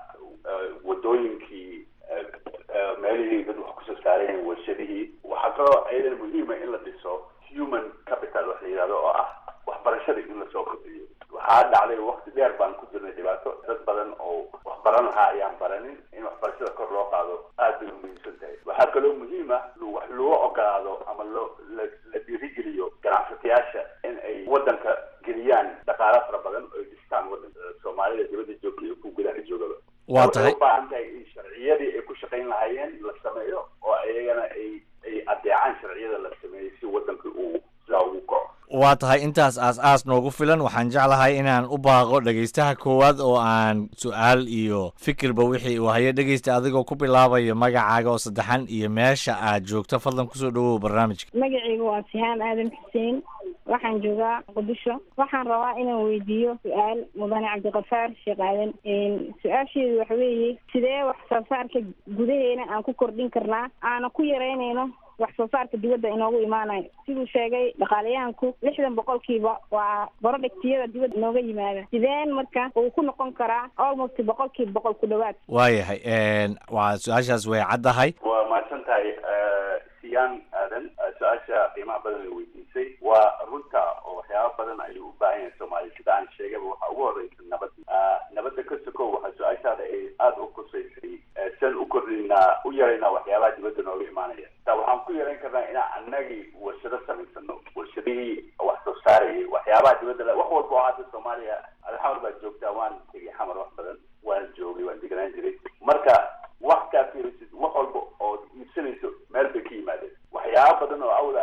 wadooyinkii meelihii dad wax kusoo saareen warshadihii waxaa kaloo ayadan muhiima in la dhiso human capital wax la yidhahdo oo ah waxbarashada in lasoo kordhiyo waxaa dhacday wakti dheer baan ku jirnay dhibaato dad badan oo wax baran lahaa ayaan baranin in waxbarashada kor loo qaado aad bay umuhiimsan tahay waxaa kaloo muhiim ah wax loo ogolaado ama loo la dhiirigeliyo ganacsatayaasha in ay waddanka geliyaan dhaqaalo fara badan oo ay dhistaan waddanka soomaalida dibadda joogta iyo ku gudaha joogaba waa tahay u baahan tahay in sharciyadii ay ku shaqayn lahaayeen la sameeyo oo iyagana ay ay adeecaan sharciyada la sameeyey si waddanka uu sidaa ugu kaco waa tahay intaas aas-aas noogu filan waxaan jeclahay inaan u baaqo dhegaystaha koowaad oo aan su-aal iyo fikirba wixii uu hayo dhegaysta adigoo ku bilaabayo magacaaga oo saddexan iyo meesha aad joogto fadlan kusoo dhawow barnaamijka magacayga waa sihaan aadan xuseen waxaan joogaa muqdisho waxaan rabaa inaan weydiiyo su-aal mudane cabdiqafaar sheekh aadan su-aasheedu waxa weeye sidee wax soo saarka gudaheena aan ku kordhin karnaa aana ku yaraynayno wax soo saarka dibadda inoogu imaanayo siduu sheegay dhaqaalayahanku lixdan boqolkiiba waa barodhigtiyada dibadda inooga yimaada sideen marka uu ku noqon karaa almost boqolkiiba boqol ku dhawaad waayahay waa su-aashaas way caddahay waa mahadsan tahay siyaan aadan su-aasha qiimaha badan la weydiisay waa runta oo waxyaaba badan ayuu u baahan yahay soomaaliya sida aan sheegaba waxaa ugu horeysa nabad nabadda ka sokow waxaa su-aashaada ay aada u kusaysay sian u kordhinaa u yaraynaa waxyaabaha dibadda nooga imaanaya taa waxaan ku yarayn karnaa inaan annagii warshado samaysano warshadihii wax soo saarayay waxyaabaha dibadda wax walba oo hadda soomaaliya alxamar baad joogtaa waan tegay xamar wax badan waan joogay waan deganaan jiray marka wax kaa fiirisid wax walba oo iibsanayso meel bay ka yimaadeen waxyaaba badan oo awda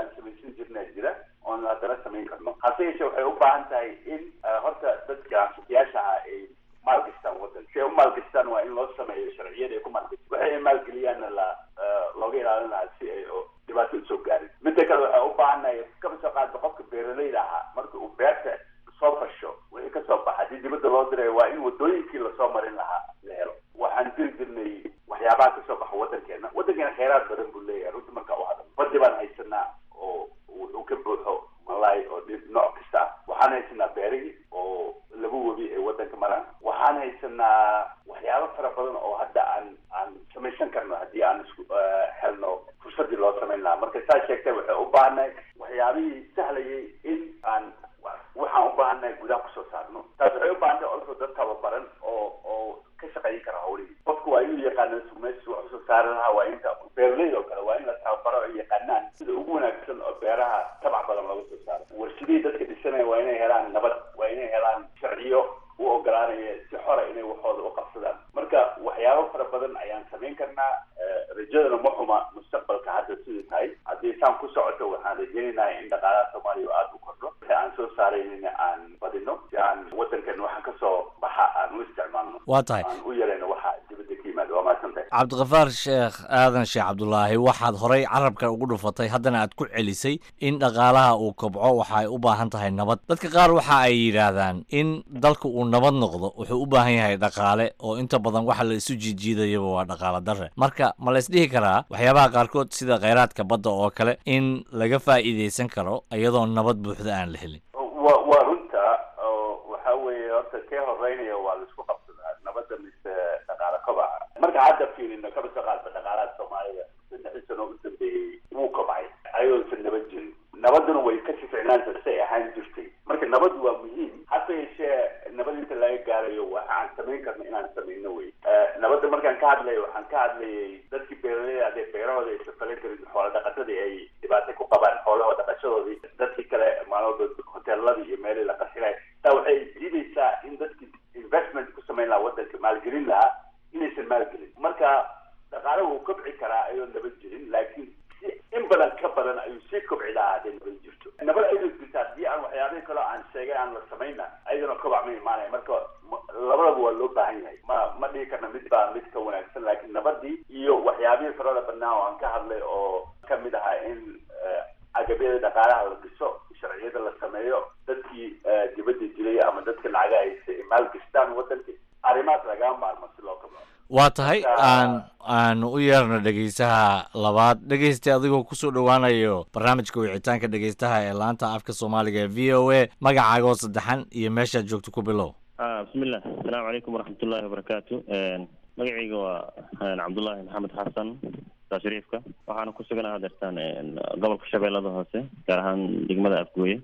maalgashtaan waa in loo sameeyo sharciyada ay ku maalgashi waxay ay maalgeliyaanna la looga ilaalin lahaa si ay dhibaato usoo gaarin midda kale waxay u baahannahay kaba soo qaadba qofka beeralayda ahaa marka uu beerta soo fasho wixii kasoo baxa haddii dibadda loo diray waa in wadooyinkii lasoo marin lahaa la helo waxaan diri jirnay waxyaabaha kasoo baxa waddankeena waddankeena kheyraad badan buu leeyahay runtii marka u hadal badi baan haysanaa oo wuxuu ka buuxo malaay oo dhib nooc kasta ah waxaan haysanaa beerihii oo laba webi ay waddanka maraan waxaan haysanaa waxyaabo fara badan oo hadda aan aan samaysan karno haddii aan isku helno fursadii loo samayn lahaa marka saa sheegtay waxay u baahannahay waxyaabihii sahlayay in aan waxaan u baahannahay gudaha kusoo saarno taas waxay u baahantahay also dad tababaran oo oo ka shaqayn kara hawlihii qofku waa inuu yaqaano meesha wax usoo saari lahaa waa inta beeraleyda oo kale waa in la tababaro ay yaqaanaan sida ugu wanaagsan oo beeraha tabac badan looga soo saaro warshadihii dadka dhisanaya waa inay helaan nabad waa inay helaan sharciyo u ogolaanaya si xora inay waxooda u qabsadaan marka waxyaabo fara badan ayaan samayn karnaa rajadana ma xuma mustaqbalka hadda sidii tahay haddii saan ku socoto waxaan rajaynaynaa in dhaqaalaha soomaaliya aada u kordho si aan soo saaraynina aan badino si aan waddankan waxa kasoo baxa aan u isticmaalno waa tahay aan u yarayno waxa dibadda ka yimaada waa mahadsantahay cabdiqafaar sheekh aadan sheekh cabdulaahi waxaad horay carabka ugu dhufatay haddana aad ku celisay in dhaqaalaha uu kobco waxa ay u baahan tahay nabad dadka qaar waxa ay yidhaahdaan in dalka uu nabad noqdo wuxuu u baahan yahay dhaqaale oo inta badan waxa la isu jiijiidayaba waa dhaqaale darre marka ma la isdhihi karaa waxyaabaha qaarkood sida kheyraadka badda oo kale in laga faa'iidaysan karo iyadoo nabad buuxda aan la helin wa waa runta oo waxa weeye horta kee horeynaya waa laisku qabsadaa nabadda mise dhaqaale kobaca marka hadda fiirino kaba soo qaadba dhaqaalaha soomaalida saddexdii sano u dambeeyey wuu kobcay ayadoosan nabad jirin nabaduna way ka sificnaanta say ahaan jirtay marka nabadu waa muhiim hase yeeshee nabad inta laga gaarayo waxaan samayn karna inaan samayno wey nabadda markaan ka hadlayo waxaan ka hadlayay dadkii beeraleyda hadee beerahooda aysan falan karin xoola dhaqatadii ay dhibaato ku qabaan xoolaha dhaqashadoodii dadkii kale maalmood hoteeladii iyo meelihii la qasilay taa waxay diidaysaa in dadkii investment ku samayn lahaa waddanka maalgelin lahaa inaysan maalgelin marka dhaqaale wuu kobci karaa ayoo nabad jirin laakiin si in badan ka badan ayuu sii kobci lahaa hadday nabad jirto nabad ayadoo jirta haddii aan waxyaabihii kaloo aan sheegay aan la samayna ayadana kobac ma imaanaya marka labadaba waa loo baahan yahay ma ma dhihi karna mid baa mid ka wanaagsan laakiin nabadii iyo waxyaabihii farada badnaa oo aan ka hadlay oo ka mid ahaa in agabyada dhaqaalaha la dhiso sharciyada la sameeyo dadkii dibadda dilay ama dadka lacaga haysa maalgashtaan waddanka arrimahaas lagaa maarmo si loo kabco waa tahay aan aanu u yeerno dhegeysaha labaad dhegeysta adigoo kusoo dhowaanayo barnaamijka wicitaanka dhegeystaha ee laanta afka soomaaliga ee v o a magacaagoo saddexan iyo meeshaad joogto ku bilow bismillah asalaamu calaykum waraxmatullahi wabarakaatu magacayga waa cabdullaahi maxamed xasan saa shariifka waxaana ku suganaha hadeertaan gobolka shabeellada hoose gaar ahaan degmada afgooye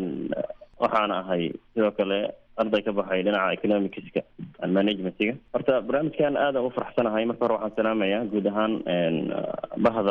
waxaana ahay sidoo kale arday ka baxay dhinaca economicska and managementiga horta barnaamijkan aada u faraxsanahay marka hore waxaan salaamayaa guud ahaan bahda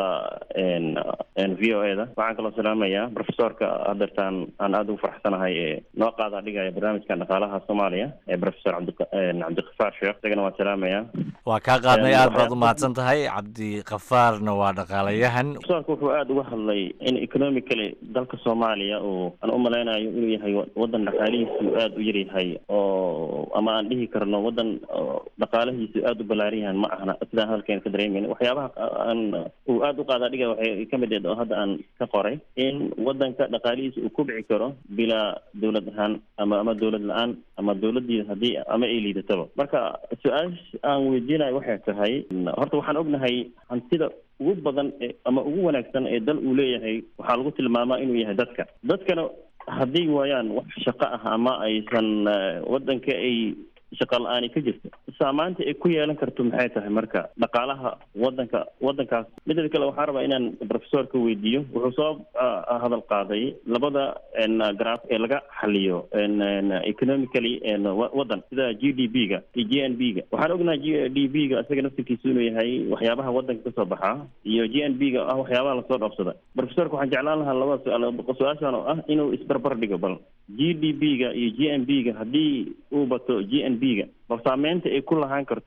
v o e da waxaan kaloo salaamayaa profesorka hadeertaan aan aada ugu faraxsanahay ee noo qaada dhigaya barnaamijkan dhaqaalaha soomaaliya ee professor cabdi cabdiqafaar sheekh isagana waan salaamayaa waa kaa qaadnay aad baad u mahadsan tahay cabdiqafaarna waa dhaqaalayahan profesorka wuxuu aada uga hadlay in economically dalka soomaaliya uu aan u malaynayo inuu yahay wadan dhaqaalihiisu aada u yaryahay oo ama aan dhihi karno wadan dhaqaalahiisu aada u ballaaran yahan ma ahna sidaan hadalkeena ka dareemayna waxyaabaha aan uu aada u qaadaa dhiga waxay ka mid eed oo hadda aan ka qoray in wadanka dhaqaalihiisa uu kubci karo bilaa dowlad ahaan ama ama dowlad la-aan ama dowladii haddii ama ay liidataba marka su-aasha aan weydiinayo waxay tahay horta waxaan ognahay hantida ugu badan ama ugu wanaagsan ee dal uu leeyahay waxaa lagu tilmaamaa inuu yahay dadka dadkana hadday waayaan wax shaqo ah ama aysan waddanka ay shaqa la-aani ka jirto saamaanta ay ku yeelan karto maxay tahay marka dhaqaalaha wadanka wadankaas midda kale waxaan rabaa inaan profesorka weydiiyo wuxuu soo hadal qaaday labada graf ee laga xaliyo economically wadan sida g d b ga iyo g n b ga waxaan ognahay g d b ga isaga naftirkiisu inuu yahay waxyaabaha wadanka kasoo baxa iyo g n b ga ah waxyaabaha lasoo dhoofsada profesorka waxaan jeclaan lahaa labada su-aal su-aashan oo ah inuu isbarbar dhigo bal g d b ga iyo g n b ga haddii uu bato g n b ga bal saameynta ay ku lahaan karto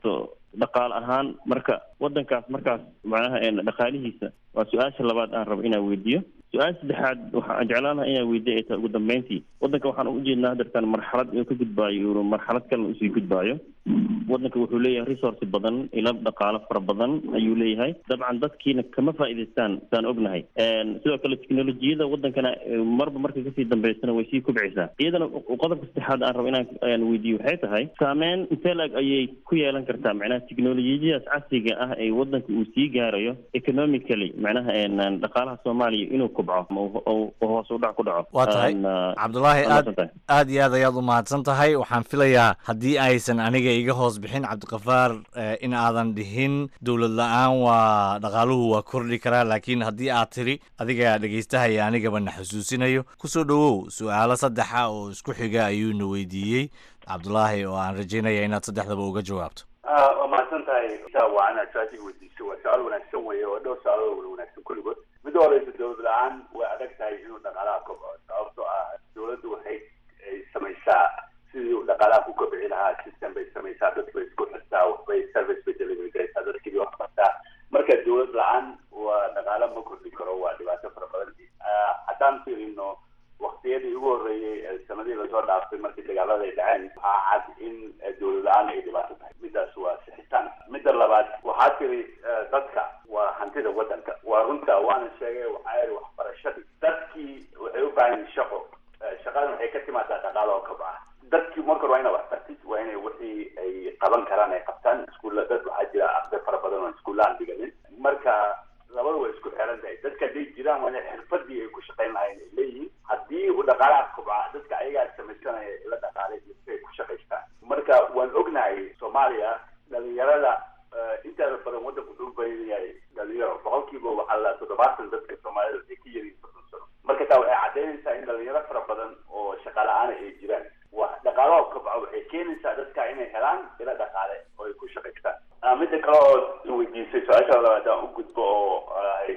dhaqaale ahaan marka wadankaas markaas macnaha dhaqaalihiisa waa su-aasha labaad aan rabo inaan weydiiyo su-aasha saddexaad waxaan jeclaan lahaa inaan weydiiyo ay tahay ugu dambeyntii wadanka waxaan u jeednaa hadeertaan marxalad inuu ka gudbaayo inuu marxalad kalena usii gudbaayo wadanka wuxuu leeyahay resource badan ilo dhaqaalo fara badan ayuu leeyahay dabcan dadkiina kama faa'iidaystaan saan ognahay sidoo kale teknolojiyada wadankana marba marka kasii dambeysana way sii kubcaysaa iyadana qodobka saddexaad aan rabo inaan aan weydiiyo waxay tahay saameyn intee lag ayay ku yeelan kartaa macnaha teknolojiyadaas casriga ah ee wadanka uu sii gaarayo economically macnaha dhaqaalaha soomaaliya inuu kubco oo hoos u dhac ku dhaco waa tahay cabdulaahi aad aad iyo aad ayaad u mahadsan tahay waxaan filayaa haddii aysan aniga iga hoos bixin cabdikafaar in aadan dhihin dowlad la-aan waa dhaqaaluhu waa kordhi karaa laakiin haddii aad tiri adiga dhegaystahaya anigaba na xusuusinayo kusoo dhowow su-aalo saddexa oo isku xiga ayuuna weydiiyey cabdulaahi oo aan rajaynaya inaad saddexdaba uga jawaabto waa mahadsan tahay waa inaad su-aashiga weydiiso waa su-aal wanaagsan weeye oo dhowr su-aalood wada wanaagsan kulligood midda horeysa dowlad la-aan way adag tahay inuu dhaqaalaha kobco sababtoo ah dowladdu waxay samaysaa sidii uu dhaqaalaha ku kobci lahaa system bay samaysaa dad bay isku xirtaa waxbay service bay delivery garaysaa dadkii wax bartaa marka dowlad la-aan waa dhaqaalo ma kordhi karo waa dhibaato fara badan haddaan fiirino waktiyadii ugu horreeyey sanadii lasoo dhaaftay markii dagaalada ay dhaceen waxaa cad in dowlad la-aan ay dhibaato tahay midaas waa sixitaan midda labaad waxaa tiri dadka waa hantida wadanka waa runta waana sheegay waxaa yidhi waxbarashadii dadkii waxay u baahan yihin shaqo shaqadan waxay ka timaadaa dhaqaalo oo kabca dadkii marka hore waa inay wax bartid waa inay wixii ay qaban karaan ay qabtaan iskuulla dad waxaa jira arday fara badan oo iskuullaan dhiganin marka labada way isku xiran tahay dadka hadday jiraan waa inay xirfadii ay ku shaqayn lahayn ay leeyihiin haddii uu dhaqaalaha kobca dadka ayagaa samaysanaya ila dhaqaalay ay ku shaqaystaan marka waan ognahay soomaaliya dhalinyarada inteeda badan waddanku wuxuu u badan yahay dhalinyaro boqolkiiba waxaa la toddobaatan dadka soomaalida waxay ka yariin soddon sano marka taa waxay caddaynaysaa in dhalinyaro fara badan oo shaqa la-aana ay jiraan wa dhaqaalaha kobca waxay keenaysaa dadka inay helaan ila dhaqaale oo ay ku shaqaystaan midda kale oo weydiisay su-aasha labaad aan u gudbo oo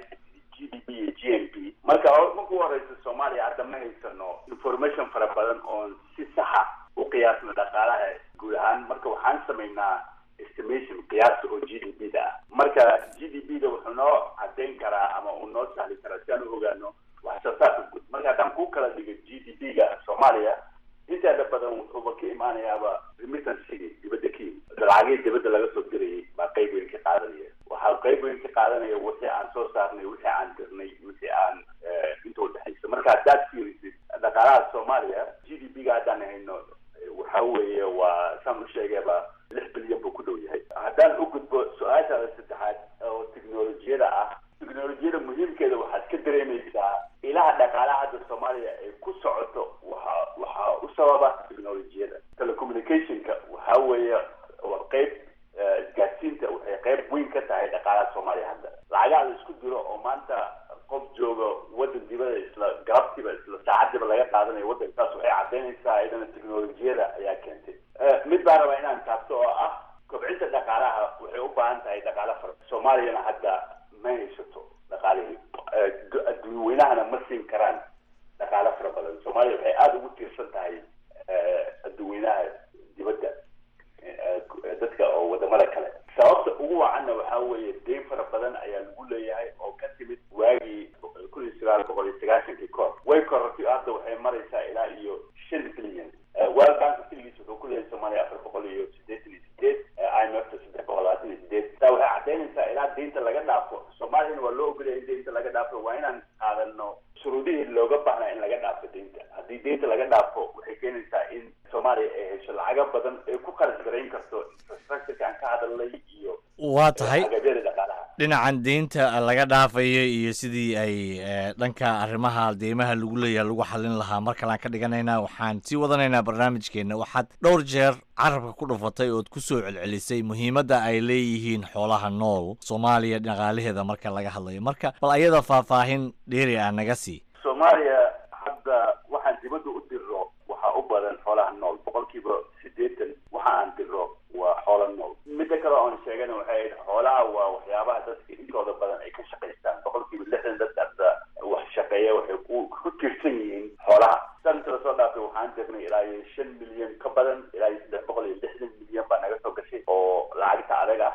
g d p iyo g n p marka marku horeysa soomaaliya hadda ma haysano information fara badan oon si saxa u qiyaasno dhaqaalaha guud ahaan marka waxaan samaynaa estimation qiyaasta oo g d p da ah marka g d p da wuxuu noo caddayn karaa ama uu noo sahli karaa si aan u ogaano wax soo saarka guud marka haddaan ku kala dhigo g d p ga soomaaliya inteeda badan wuxuuba ka imaanayaaba remittancy dibadda ka yimid lacagihii dibadda laga soo dirayay baa qayb weyn ka qaadanaya waxaa qayb weyn ka qaadanaya wixii aan soo saarnay wixii aan dirnay wixii aan inta udhexaysa marka haddaad fiirisid dhaqaalaha soomaaliya g d p ga haddaan hayno waxa weeye waa saan u sheegayba lix bilyan buu ku dhow yahay haddaan u gudbo su-aashaada saddexaad oo teknolojiyada ah teknolojiyada muhiimkeeda waxaad ka dareemaysaa ilaha dhaqaalaha hadda soomaaliya ay ku socoto waxa waxaa u sababa teknolojiyada telecommunicationka waxa weeye waa qayb isgaadsiinta waxay qayb weyn ka tahay dhaqaalaha soomaaliya hadda lacagaha la isku diro oo maanta qof jooga waddan dibada isla galabtiiba isla saacadiiba laga qaadanayo waddanka taas waxay caddaynaysaa iyadana teknolojiyada ayaa keentay mid baa rabaa inaan taabto oo ah kobcinta dhaqaalaha waxay u baahan tahay dhaqaala fara soomaaliyana hadda ma haysato dhaqaalihii adduunweynahana ma siin karaan dhaqaalo fara badan soomaaliya waxay aada ugu tiirsan tahay adduunweynaha dibadda dadka oo wadamada kale sababta ugu wacanna waxaa weeye deyn fara badan ayaa lagu leeyahay oo ka timid waagii kun iyo sagaal boqol iyo sagaashankii koor way korortay hadda waxay maraysaa ilaa iyo shan bilyan world bank keligiis wuxuu ku leeyahay soomaaliya afar boqol iyo siddeetan iyo sideed i m f ta saddex boqol labaatan iyo sideed taa waxay caddaynaysaa ilaa deynta laga dhaafo soomaaliyana waa loo ogolaya in deynta laga dhaafo waa inaan qaadano shuruudihii looga baahnaa in laga dhaafo deynta haddii deynta laga dhaafo waxay keenaysaa in soomaaliya ay hesho lacago badan ay ku kharash garayn karto infrastructureka aan ka hadalnay iyo waa tahay agabyada dhaqaalaha dhinacan deynta laga dhaafayo iyo sidii ay dhanka arrimaha deymaha lagu leeyahay lagu xalin lahaa mar kalean ka dhiganaynaa waxaan sii wadanaynaa barnaamijkeenna waxaad dhowr jeer carabka ku dhufatay ood ku soo celcelisay muhiimadda ay leeyihiin xoolaha nool soomaaliya dhaqaalaheeda marka laga hadlayo marka bal ayada faahfaahin dheeri ah naga sii soomaaliya hadda waxaan dibadda u dirro waxaa u badan xoolaha nool boqolkiiba siddeetan waxa aan dirro waa xoola nool midda kale oon sheegana waxay ahayd xoolaha waa waxyaabaha dadka intooda badan ay ka shaqaystaan boqolkiiba lixdan dadka hadda wax shaqeeya waxay ku ku tiirsan yihiin xoolaha sanadka lasoo dhaafay waxaan dirnay ilaa iyo shan milyan ka badan ilaa iyo saddex boqol iyo lixdan milyan baa naga soo gashay oo lacagta adag ah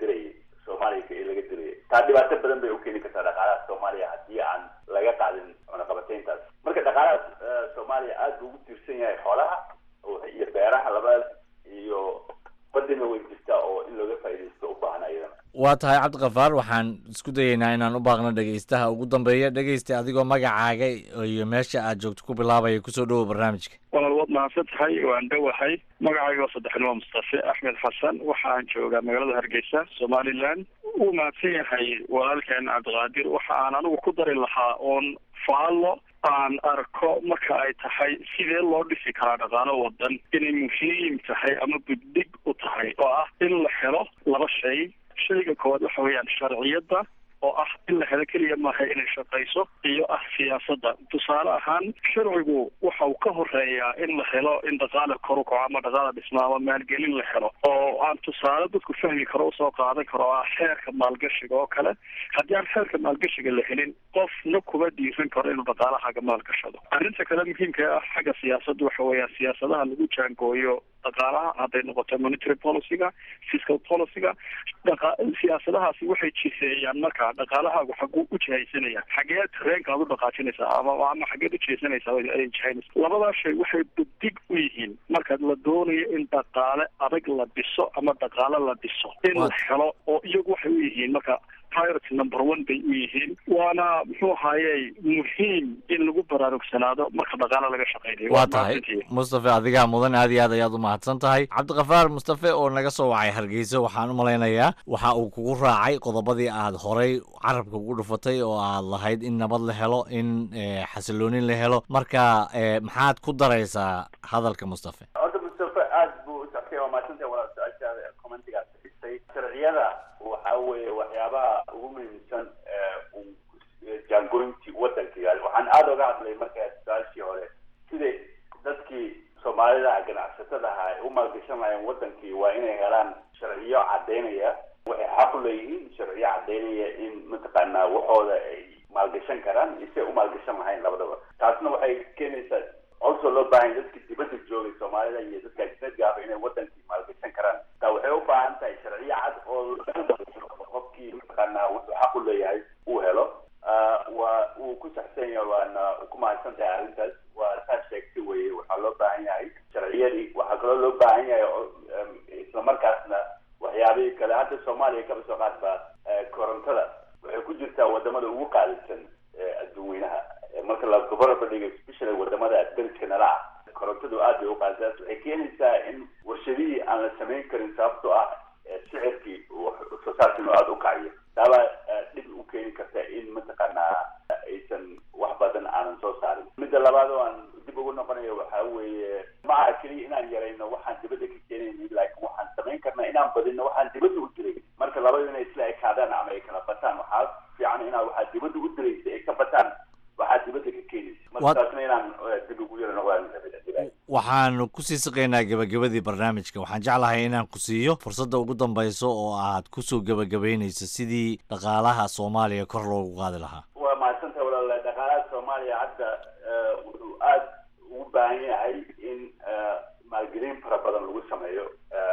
dirayay soomaaliya ee laga dirayay taa dhibaato badan bay u keeni kartaa dhaqaalaha soomaaliya haddii aan laga qaadin cunaqabateyntaas marka dhaqaalaha soomaaliya aada buu ugu tiirsan yahay xoolaha iyo beeraha labadaas iyo badina way jirtaa oo in looga faa'iidaysto u baahan ayadana waa tahay cabdikafaar waxaan isku dayeynaa inaan u baaqno dhegaystaha ugu dambeeya dhegaysta adigoo magacaaga iyo meesha aad joogto ku bilaabaya kusoo dhowow barnaamijka walaal waad mahadsan tahay waan dhowahay magacayga oo saddexnimo mustafe axmed xasan waxaan joogaa magaalada hargeysa somaliland wuu mahadsan yahay walaalkeen cabdiqaadir waxa aan anigu ku dari lahaa oon faallo aan arko marka ay tahay sidee loo dhisi karaa dhaqaalo wadan inay muhiim tahay ama buddig u tahay oo ah in la helo laba shay shayga koowaad waxa weeyaan sharciyadda oo ah in la helo keliya maaha inay shaqayso iyo ah siyaasadda tusaale ahaan sharcigu waxa uu ka horeeyaa in la helo in dhaqaale kor u kaco ama dhaqaale dhisma ama maalgelin la helo oo aan tusaale dadku fahmi karo usoo qaadan karo oo ah xeerka maalgashiga oo kale haddii aan xeerka maalgashiga la helin qofna kuma dhiiran karo inuu dhaqaalahaga maalgashado arrinta kale muhiimka ah xagga siyaasadda waxa weeyaan siyaasadaha lagu jaangooyo dhaqaalaha hadday noqoto monetary policyga fiscal policyga dhaqa siyaasadahaasi waxay jiseeyaan marka dhaqaalahaagu xaguu u jihaysanaya xagee tareenka aad u dhaqaajinaysaa ama ama xageed u jihaysanaysaa ay jihaynaysa labadaa shay waxay budig u yihiin marka la doonayo in dhaqaale adag la dhiso ama dhaqaale la dhiso in la helo oo iyagu waxay u yihiin marka priority number one bay u yihiin waana muxuu ahaaye muhiim in lagu baraarugsanaado marka dhaqaale laga shaqeynayo waa tahay mustafe adigaa mudan aad iyo aad ayaad u mahadsan tahay cabdikafaar mustafe oo naga soo wacay hargeysa waxaan u malaynayaa waxa uu kugu raacay qodobadii aad horay carabka ugu dhufatay oo aad lahayd in nabad la helo in xasiloonin la helo marka maxaad ku daraysaa hadalka mustafe horta mustafe aad buu u soctay waa maadsantahay walaal su-aashaada commentigaad xisay sharciyada waxa weeye waxyaabaha ugu muhiimsan jaangoyntii wadankiga waxaan aada oga hadlay markaa su-aashii hore sidai dadkii soomaalida ganacsatada aha ay u maalgashan lahayen wadankii waa inay helaan sharciyo cadaynaya waxay xaq u leeyihiin sharciyo cadaynaya in mataqaanaa waxooda ay maalgashan karaan isay u maalgashan lahayn labadaba taasna waxay keenaysaa also loo baahan dadka dibadda joogay soomaalida iyo dadka ajnadiga ahba inay wadankii maalgashan karaan taa waxay u baahan tahay sharciyo cad oo qofkii mataqaanaa wuxuu xaq u leeyahay uu helo waa uu ku saxsan yahay waana ku mahadsan tahay arrintaas waa saa sheegtay weye waxaa loo baahan yahay sharciyadii waxaa kaloo loo baahan yahay islamarkaasna waxyaabihii kale hadda soomaaliya kaba soo qaadba korontada waxay ku jirtaa wadamada ugu qaalisan adduun weynaha marka la gobolaba dhigo especially wadamada dariska nala ah korontadu aad bay u qaalisaas waxay keenaysaa in warshadihii aan la samayn karin sababtoo ah sicirkii soo saarkiinu aada u kaciyo taabaa dhib u keeni karta in mataqaanaa aysan wax badan aanan soo saarin midda labaad oo aan dib ugu noqonayo waxaa weeye ma aha keliya inaan yarayno waxaan dibadda ka keenayni laakiin waxaan samayn karnaa inaan badino waxaan dibadda u diray marka labadu inay isla ekaadaan ama ay kala bataan waxaa fiican inaa waxaa dibadda u diraysa ay ka bataan waxaa dibadda ka keenaysa marka taasna inaan dib ugu yaro noqdaan waxaanu kusii siqaynaa gebagabadii barnaamijka waxaan jeclahay inaan ku siiyo fursadda ugu dambayso oo aad kusoo gebagabaynayso sidii dhaqaalaha soomaaliya kor loogu qaadi lahaa waa mahadsantaha walaal dhaqaalaha soomaaliya hadda wuxuu aada ugu baahan yahay in maalgelin fara badan lagu sameeyo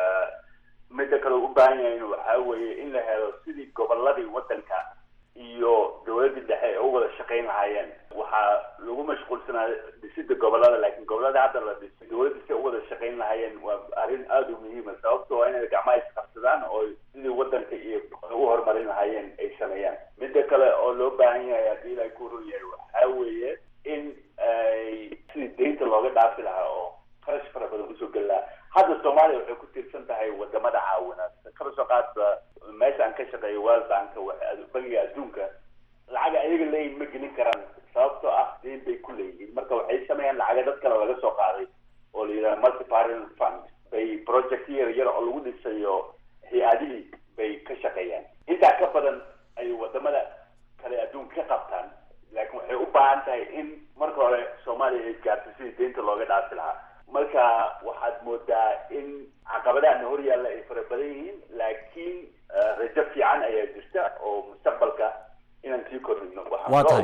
midda kale u baahan yahay waxaa weeye in la helo sidii goboladii wadanka iyo dowladii dhexe ay u wada shaqayn lahaayeen waxaa lagu mashquulsanaa dhisida gobolada laakiin gobolada hadda la dhisay dowladda si u wada shaqayn lahaayeen waa arrin aada u muhiima sababto waa inay gacmaha isqabsadaan oo sidii wadanka iyo ugu horumarin lahaayeen ay sameeyaan midda kale oo loo baahan yahay haddii ilahay ku run yahay waxaa weeye in ay sidii deynta looga dhaafi lahaa oo qarash fara badan usoo geli lahaa hadda soomaaliya waxay ku tiirsan tahay wadamada caawinaad kaba soo qaadba meesha aan ka shaqeeyo world bank bangiga adduunka lacag ayaga leeyihin ma gelin karaan sababtoo ah deyn bay ku leeyihiin marka waxay sameeyaan lacaga dad kale laga soo qaaday oo la yidhaha multiparent fund bay project yar yar oo lagu dhisayo hay-adihii bay ka shaqeeyaan intaa ka badan ay wadamada kale adduunka ka qabtaan laakiin waxay u baahan tahay in marka hore soomaaliya ay gaarto sidii deynta looga dhaafi lahaa marka waxaad moodaa in caqabadaana hor yaalla ay fara badan yihiin laakiin rajo fiican ayaa jirta oo mustaqbalka inaan sii kordhino waxaan loo baahnay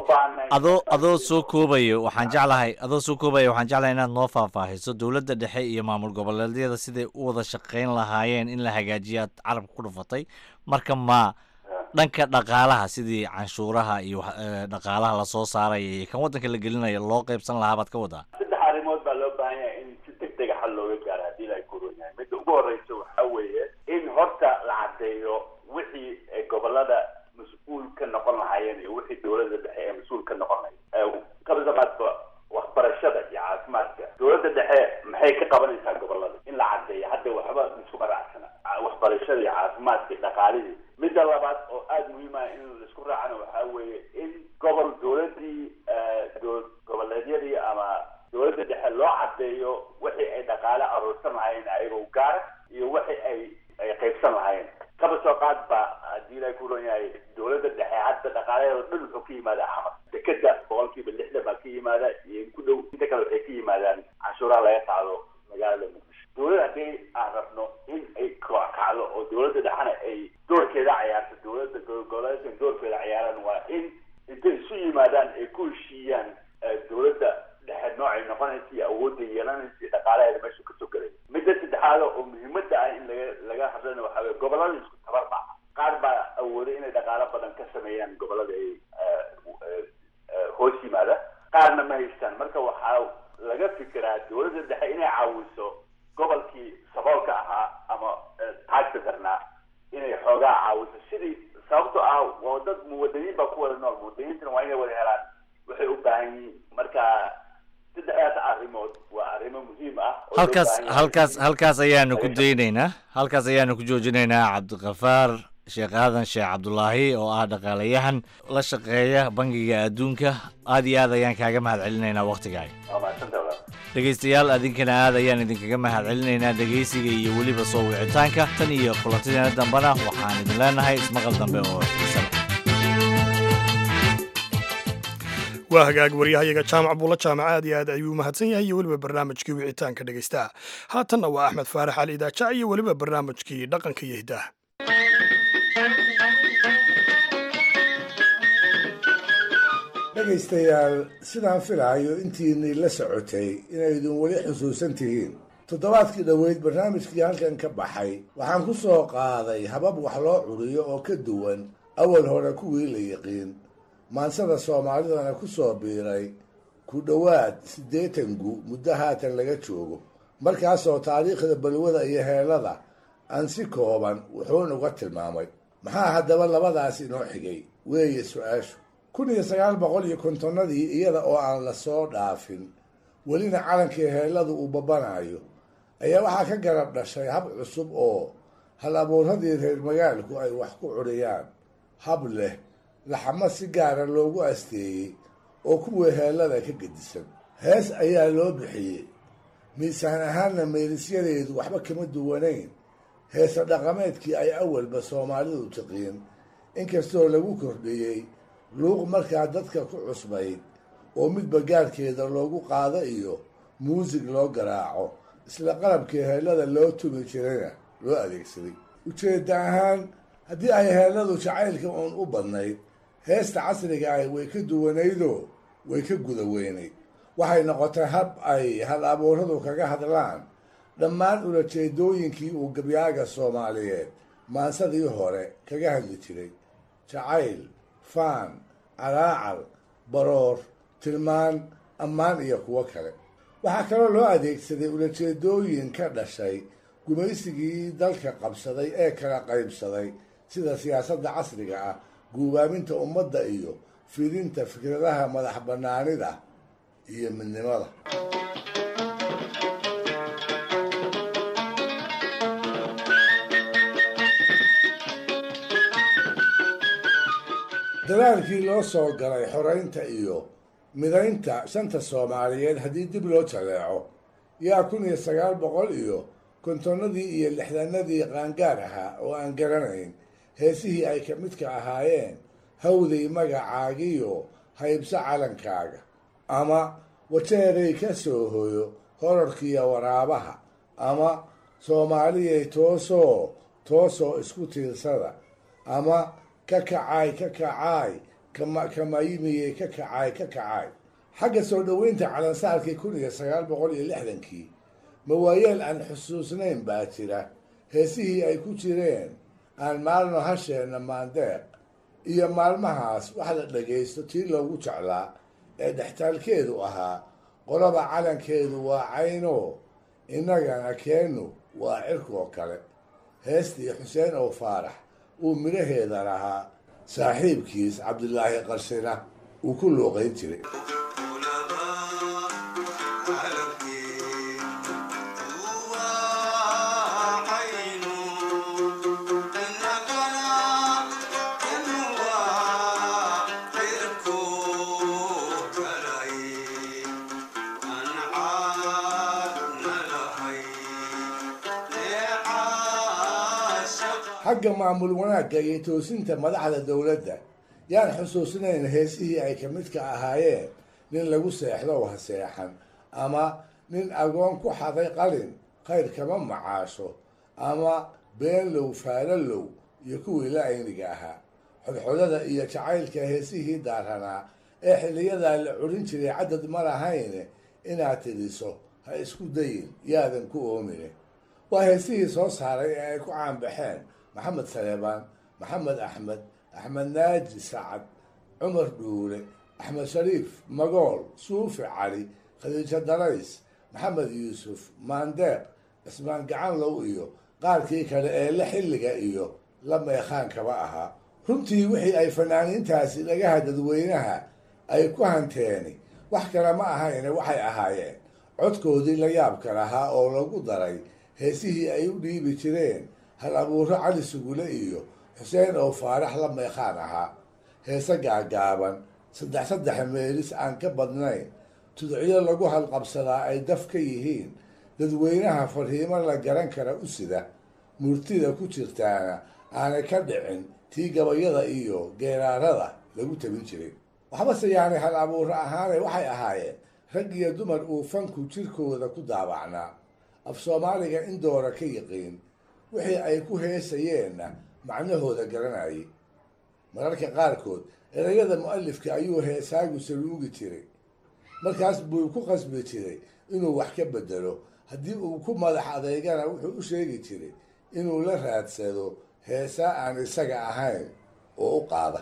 adoo adoo soo koobayo waxaan jeclahay adoo soo koobaya waxaan jeclahay inaad noo faahfaahiso dowladda dhexe iyo maamul goboleedyada siday u wada shaqayn lahaayeen in la hagaajiyo aad carabka ku dhufatay marka ma dhanka dhaqaalaha sidii canshuuraha iyo wax- eh, dhaqaalaha lasoo saaraya iyo kan waddanka la gelinayo loo qaybsan lahaa baad ka wadaa saddex arrimood baa loo baahan yahay in si deg dega xal looga gaaro haddii la koron yahay midda ugu horeysa waxaa weeye in horta la caddeeyo wixii ay gobolada mas-uul ka noqon lahaayeen iyo wixii dowladda dhexe ee mas-uul ka noqon lahayd kabasamaadba waxbarashada iyo caafimaadka dowladda dhexe maxay ka qabanaysaa gobolada in la caddeeyo hadda waxba isku qaraacsana waxbarashada iyo caafimaadka iyo dhaqaalihii midda labaad oo aada muhiim ah in laisku raacana waxaa weeye in gobol dowladii dowlad goboleedyadii ama dowladda dhexe loo caddeeyo wixii ay dhaqaale aruursan lahaayeen ayagoo gaara iyo wixii ay ay qaybsan lahaayeen kaba soo qaad ba haddii ilahay ku ron yahay dowladda dhexe hadda dhaqaalaheeda dhan wuxuu ka yimaadaa xamar dekeda boqolkiiba lixdan baa ka yimaada iyo in ku dhow inta kale waxay ka yimaadaan canshuuraha laga qaado magaalada muqdisho dowladda haddii aan rabno in ay kacdo oo dowladda dhexena ay doorkeeda cayaarto dowladda goboleedkan doorkeeda cayaaran waa in intay isu yimaadaan ay ku heshiiyaan eh, dowladda dhexe noocay noqonaysa iyo awoodda yeelanaysa iyo dhaqaalaheeda meeshu kasoo gelay midda saddexaad oo muhiimadda ah in laga laga hadlana waxaa weye gobolada isku tabar maaha qaar baa awooday inay dhaqaalo badan ka sameeyaan gobolada ay eh, eh, eh, hoos yimaada qaarna ma haystaan marka waxaa laga fikiraa dowladda dhexe inay caawiso gobolkii saboolka ahaa ama eh, taagta darnaa inay xoogaa caawiso sidii sababto ah waa dad muwadaniin baa ku wada nool muwadaniintana waa inay wada helaan waxay u baahan yihiin marka saddexdaas arrimood waa arrimo muhiim ah oo loo halkaas baahan yahay halkaas halkaas ayaanu ku daynaynaa halkaas ayaanu ku joojinaynaa cabdiqafaar sheekh aadan sheekh cabdulaahi oo ah dhaqaalayahan la shaqeeya bangiga adduunka aad iyo aad ayaan kaaga mahad celinaynaa wakhtigaaga waa mahadsantahay walaal. dhegaystayaal adinkana aad ayaan idinkaga mahad celinaynaa dhegaysiga iyo weliba soo wicitaanka tan iyo kulantideena dambena waxaan idin leenahay ismaqal dambe oo xiisa leh waa hagaag waryahayaga jaamac buulla jaamac aad iyo aad ayuu mahadsan yahay iyo weliba barnaamijkii wicitaanka dhegaystaha haatanna waa axmed faarax ali idaajac iyo weliba barnaamijkii dhaqanka iyo hiddaha dhegaystayaal sidaan filaayo intiinii la socotay inaydun weli xusuusan tihiin toddobaadkii dhoweyd barnaamijkii halkan ka baxay waxaan ku soo qaaday habab wax loo curiyo oo ka duwan awal hore kuwii la yiqiin maansada soomaalidana ku soo biiray ku dhowaad siddeetan gu muddo haatan laga joogo markaasoo taariikhda balwada iyo heelada aan si kooban wuxuun uga tilmaamay maxaa haddaba labadaas inoo xigay weeye su-aashu kun iyo sagaal boqol iyo kontonnadii iyada oo aan la soo dhaafin welina calankii heelladu uu babanayo ayaa waxaa ka garab dhashay hab cusub oo hal abuuradii reer magaalku ay wax ku curiyaan hab leh laxamo si gaara loogu asteeyey oo kuwii heellada ka gedisan hees ayaa loo bixiyey miisaan ahaanna meelisyadeedu waxba kama duwanayn heese dhaqameedkii ay awalba soomaalidu tiqiin inkastoo lagu kordhiyey luuq markaa dadka ku cusbayd oo midba gaarkeeda loogu qaado iyo muusig loo garaaco isla qalabkii heellada loo tumi jirayna loo adeegsaday ujeedda ahaan haddii ay heelladu jacaylka uun u badnayd heesta casriga ahi way ka duwanaydoo way ka guda weynayd waxay noqotay hab ay hal abuuradu kaga hadlaan dhammaan ulajeedooyinkii uu gabyaaga soomaaliyeed maansadii hore kaga hadli jiray jacayl faan calaacal baroor tilmaan ammaan iyo kuwo kale waxaa kaloo loo adeegsaday ulajeedooyin ka dhashay gumaysigii dalka qabsaday ee kala qaybsaday sida siyaasadda casriga ah guubaaminta ummadda iyo fidinta fikradaha madax bannaanida iyo midnimada dadaalkii loo soo galay xoreynta iyo midaynta shanta soomaaliyeed haddii dib loo jaleeco yaa kun iyo sagaal boqol iyo kontonnadii iyo lixdanadii qaangaar ahaa oo aan garanayn heesihii ay ka midka ahaayeen hawday magacaagiyo haybso calankaaga ama wajeeray ka soo hoyo horarkiiyo waraabaha ama soomaaliyay toosoo toosoo isku tiirsada ama ka kacaay ka kacaay kama kamayimiyey ka kacaay ka kacaay xagga soo dhoweynta calansaarkii kun iyo sagaal boqol iyo lixdankii mawaayeel aan xusuusnayn baa jira heesihii ay ku jireen aan maalno hasheenna maandeeq iyo maalmahaas wax la dhagaysto tii loogu jeclaa ee dhextaalkeedu ahaa qolaba calankeedu waa cayno innagana keennu waa cirkoo kale heestii xuseen oo faarax uu midhaheeda lahaa saaxiibkiis cabdilaahi qarshina uu ku luuqayn jiray xagga maamul wanaagga iyo toosinta madaxda dowladda yaan xusuusnayn heesihii ay ka midka ahaayeen nin lagu seexdo ha seexan ama nin agoon ku xaday qalin khayr kama macaasho ama beenlow faalalow iyo kuwii la ayniga ahaa xodxodada iyo jacaylka heesihii daaranaa ee xiliyadaa la curin jiray cadad ma lahayne inaad tidhiso ha isku dayin yaadan ku oomine waa heesihii soo saaray ee ay ku caanbaxeen maxamed saleebaan maxamed axmed axmed naaji sacad cumar dhuule axmed shariif magool suufi cali khadiijo darays maxamed yuusuf maandeeq cismaan gacanlow iyo qaarkii kale ee la xilliga iyo la meekaankaba ahaa runtii wixii ay fanaaniintaasi dhagaha dadweynaha ay ku hanteeni wax kale ma ahayne waxay ahaayeen codkoodii la yaabka lahaa oo lagu daray heesihii ay u dhiibi jireen hal abuuro cali sugule iyo xuseen oo faarax la meekaan ahaa heese gaagaaban saddex saddex meelis aan ka badnayn tudciyo lagu halqabsadaa ay daf ka yihiin dadweynaha farhiimo la garan kara u sida murtida ku jirtaana aanay ka dhicin tii gabayada iyo geeraarada lagu tabin jiray waxbase yaanay hal abuuro ahaane waxay ahaayeen rag iyo dumar uu fanku jirkooda ku daabacnaa af soomaaliga in doora ka yiqiin wixii ay ku heesayeenna macnahooda garanayay mararka qaarkood erayada mu-alifka ayuu heesaagu saluugi jiray markaas buu ku qasbi jiray inuu wax ka bedelo haddii uu ku madax adeegana wuxuu u sheegi jiray inuu la raadsado heesaa aan isaga ahayn oo u qaada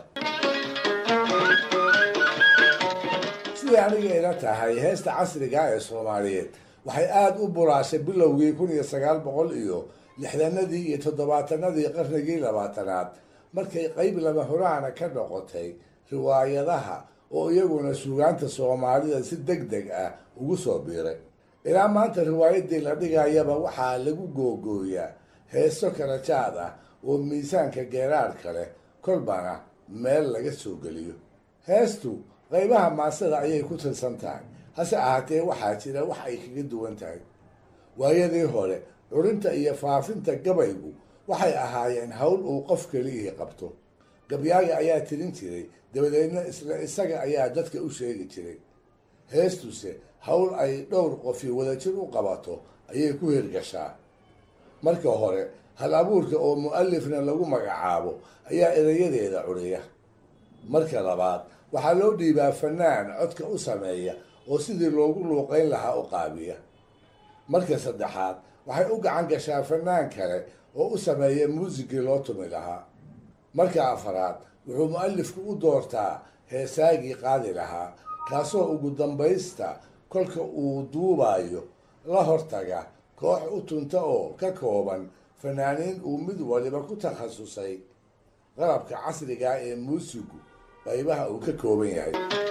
siday aniga ila tahay heesta casriga ee soomaaliyeed waxay aada u buraashay bilowgii kun iyo sagaal boqol iyo lixdanadii iyo toddobaatanadii qarnigii labaatanaad markay qeyb lama huraana ka noqotay riwaayadaha oo iyaguna suugaanta soomaalida si deg deg ah ugu soo biiray ilaa maanta riwaayadii la dhigayaba waxaa lagu googooyaa heeso kala jaad ah oo miisaanka geeraarka leh kolbana meel laga soo geliyo heestu qaybaha maasada ayay ku tirsan tahay hase ahaatee waxaa jira wax ay kaga duwan tahay waayadii hore curinta iyo faafinta gabaygu waxay ahaayeen howl uu qof keliyihii qabto gabyaaga ayaa tirin jiray dabadeedna isla isaga ayaa dadka u sheegi jiray heestuse howl ay dhowr qofi wadajir u qabato ayay ku hirgashaa marka hore hal abuurka oo mu-alifna lagu magacaabo ayaa erayadeeda curiya marka labaad waxaa loo dhiibaa fanaan codka u sameeya oo sidii loogu luuqayn lahaa u qaabiya marka saddexaad waxay u gacan gashaa fanaan kale oo u sameeya muusigii loo tumi lahaa marka afaraad wuxuu mu-alifku u doortaa heesaagii qaadi lahaa kaasoo ugu dambaysta kolka uu duubayo la hortaga koox u tunta oo ka kooban fanaaniin uu mid waliba ku takhasusay qalabka casriga ee muusigu qaybaha uu ka kooban yahay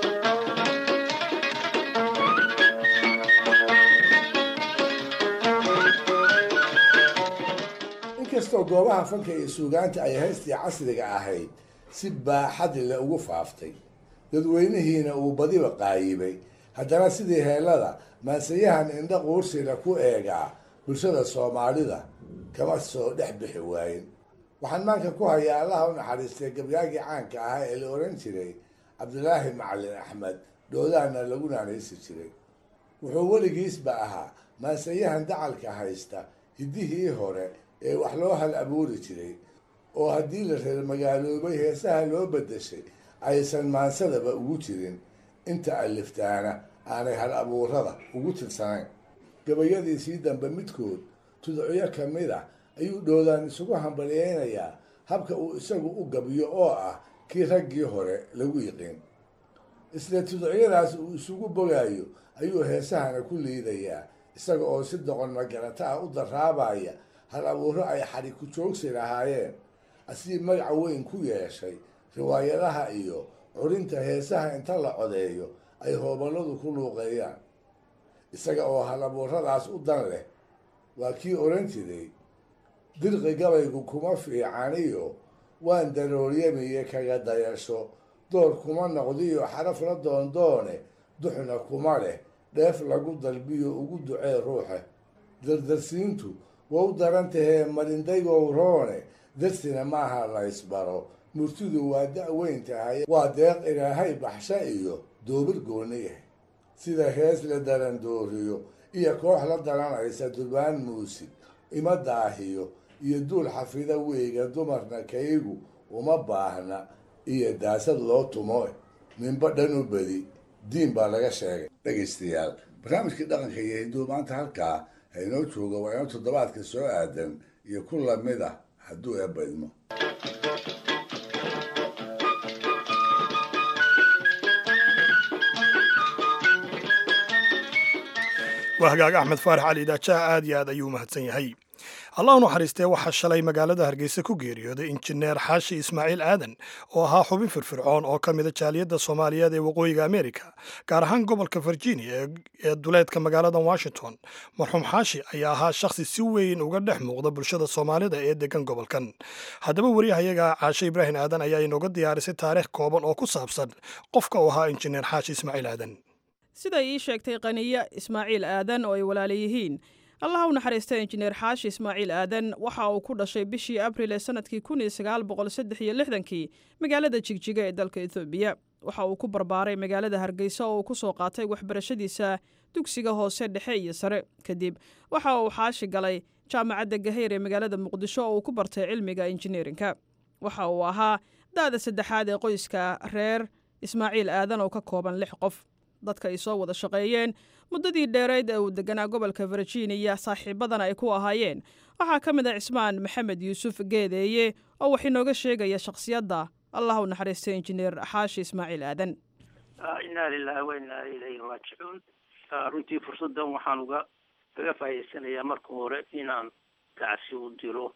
inkastoo goobaha fanka iyo suugaanta ay haystii casriga ahayd si baaxad le ugu faaftay dadweynihiina uu badiba qaayibay haddana sidii heellada maansayahan indha quursila ku eegaa bulshada soomaalida kama soo dhex bixi waayin waxaan maanka ku hayaa allaha u naxariistay gabyaagii caanka ahaa ee la oran jiray cabdilaahi macalin axmed dhoodaana lagu naanaysi jiray wuxuu weligiisba ahaa maansayahan dacalka haysta hiddihii hore ee wax loo hal abuuri jiray oo haddii la reer magaaloobay heesaha loo bedeshay aysan maansadaba ugu jirin inta aliftaana aanay hal abuurada ugu tirsanayn gabayadiisii dambe midkood tudciyo ka mid ah ayuu dhoodaan isugu hambalyeynayaa habka uu isagu u gabiyo oo ah kii raggii hore lagu yiqiin isla tudciyadaas uu isugu bogaayo ayuu heesahana ku liidayaa isaga oo si doqon magarata ah u daraabaya hal abuuro ay xadhi ku joogsi lahaayeen asii magaca weyn ku yeeshay riwaayadaha iyo curinta heesaha inta la codeeyo ay hooballadu ku luuqeeyaan isaga oo hal abuuradaas u dan leh waa kii odhan jiray dirqi gabaygu kuma fiicaniyo waan darooryamiye kaga dayasho door kuma noqdiyo xaraf la doondoone duxna kuma leh dheef lagu dalbiyo ugu ducee ruuxe dardarsiintu waa u daran tahee marindaygow roone darsina maaha la ysbaro murtidu waa da-weyn tahay waa deeq ilaahay baxsha iyo doobir gooni yahay sida hees la darandooriyo iyo koox la daranaysa durbaan muusig ima daahiyo iyo duul xafida weyga dumarna kaygu uma baahna iyo daasad loo tumo ninba dhan u bedi diin baa laga sheegay dhegaystayaal barnaamijkii dhaqanka iyo hinduu maanta halkaa haynoo jooga waa inoo toddobaadka soo aadan iyo ku lamid ah hadduu eebba idmo waa hagaag axmed faarax cali daajaha aad iyo aad ayuu mahadsan yahay allah u naxariistee waxaa shalay magaalada hargeysa ku geeriyooday injineer xaashi ismaaciil aadan oo ahaa xubin firfircoon oo ka mida jaaliyadda soomaaliyeed ee waqooyiga amerika gaar ahaan gobolka virginia ee duleedka magaalada washington marxuum xaashi ayaa ahaa shakhsi si weyn uga dhex muuqda bulshada soomaalida ee degan gobolkan haddaba wariyahayaga caashe ibraahim aadan ayaa inooga diyaarisay taariikh kooban oo ku saabsan qofka uu ahaa injineer xaashi ismaaciil aadan siday ii sheegtay qaniya ismaaciil aadan oo ay walaala yihiin allaha u naxariista injineer xaashi ismaaciil aadan waxa uu ku dhashay bishii abril ee sanadkii kun iyo sagaal boqol saddex iyo lixdankii magaalada jigjiga ee dalka ethoobiya waxa uu ku barbaaray magaalada hargeysa oo uu ku soo qaatay waxbarashadiisa dugsiga hoose dhexe iyo sare kadib waxa uu xaashi galay jaamacadda gaheyr ee magaalada muqdisho oo uu ku bartay cilmiga injineerinka waxa uu ahaa da-da saddexaad ee qoyska reer ismaaciil aadan oo ka kooban lix qof dadka ay soo wada shaqeeyeen muddadii dheerayd ee uu deganaa gobolka virginia saaxiibadana ay ku ahaayeen waxaa ka mid ah cismaan maxamed yuusuf geedeeye oo wax inooga sheegaya shakhsiyadda allah u naxariistay injineer xaashi ismaaciil aadan inaa lilahi wa inaa ilayhi raajicuun runtii fursaddan waxaan uga kaga faa'idaysanayaa marka hore inaan gacsi u diro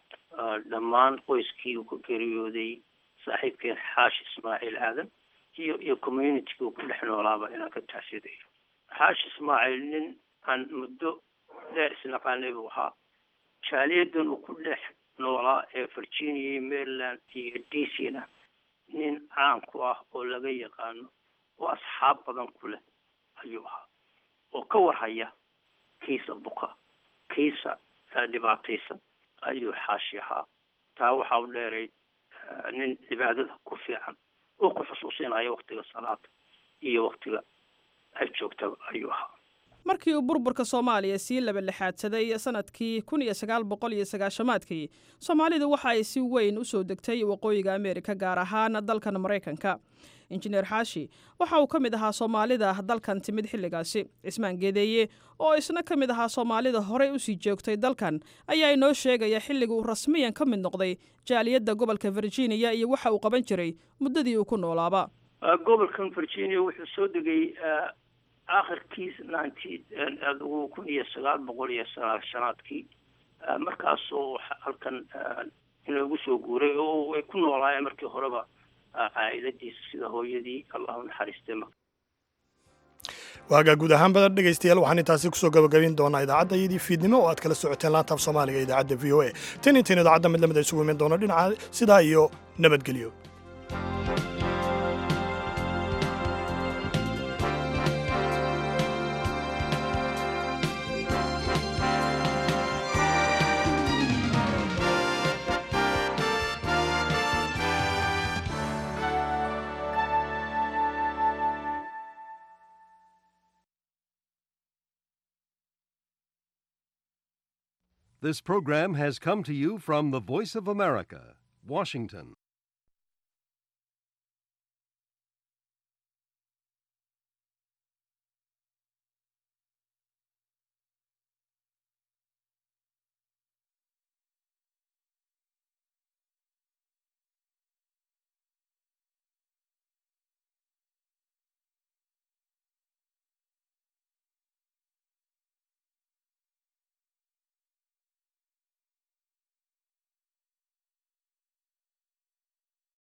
dhammaan qoyskii uu ka geeriyooday saaxiibkeen xaashi ismaaciil aadan iyo iyo communitiga uu ku dhex noolaaba inaan ka taasidayo xaashi ismaaciil nin aan muddo dheer isnaqaanay buu ahaa jaaliyadan uu ku dhex noolaa ee virginia iyo maryland iyo d c na nin caan ku ah oo laga yaqaano oo asxaab badan ku leh ayuu ahaa oo ka warhaya kiisa buka kiisa dhibaataysan ayuu xaashi ahaa taa waxaa u dheeray nin cibaadada ku fiican oo ku xusuusinaya waktiga salaada iyo waktiga ay joogtaba ayuu ahaa markii uu burburka soomaaliya sii labalixaadsaday sanadkii kun iyo sagaal boqol iyo sagaashamaadkii soomaalidu waxa ay si weyn u soo degtay waqooyiga ameerika gaar ahaan dalkan maraykanka injineer xaashi waxa uu ka mid ahaa soomaalida dalkan timid xilligaasi cismaan geedeeye oo isna ka mid ahaa soomaalida horey usii joogtay dalkan ayaa inoo sheegaya xilliga uu rasmiyan ka mid noqday jaaliyadda gobolka virginia iyo waxa uu qaban jiray muddadii uu ku noolaaba gobolkan virginia wuxuu soo degay akhirkiis ninety adigu kun iyo sagaal boqol iyo sagaashanaadkii markaasoo halkan inoogu soo guuray oo way ku noolaayeen markii horeba caa'idadiisa sida hooyadii allah u naxariistay waagaa guud ahaan badan dhegaystayaal waxaan intaasi kusoo gabagabin doonaa idaacadda iyadii fiidnimo oo aad kala socoteen laantaaf soomaaliga idaacadda v o a tan intiin idaacadda mid lamid a isugu iman doono dhinaca sidaa iyo nabadgelyo This program has come to you from the Voice of America, Washington.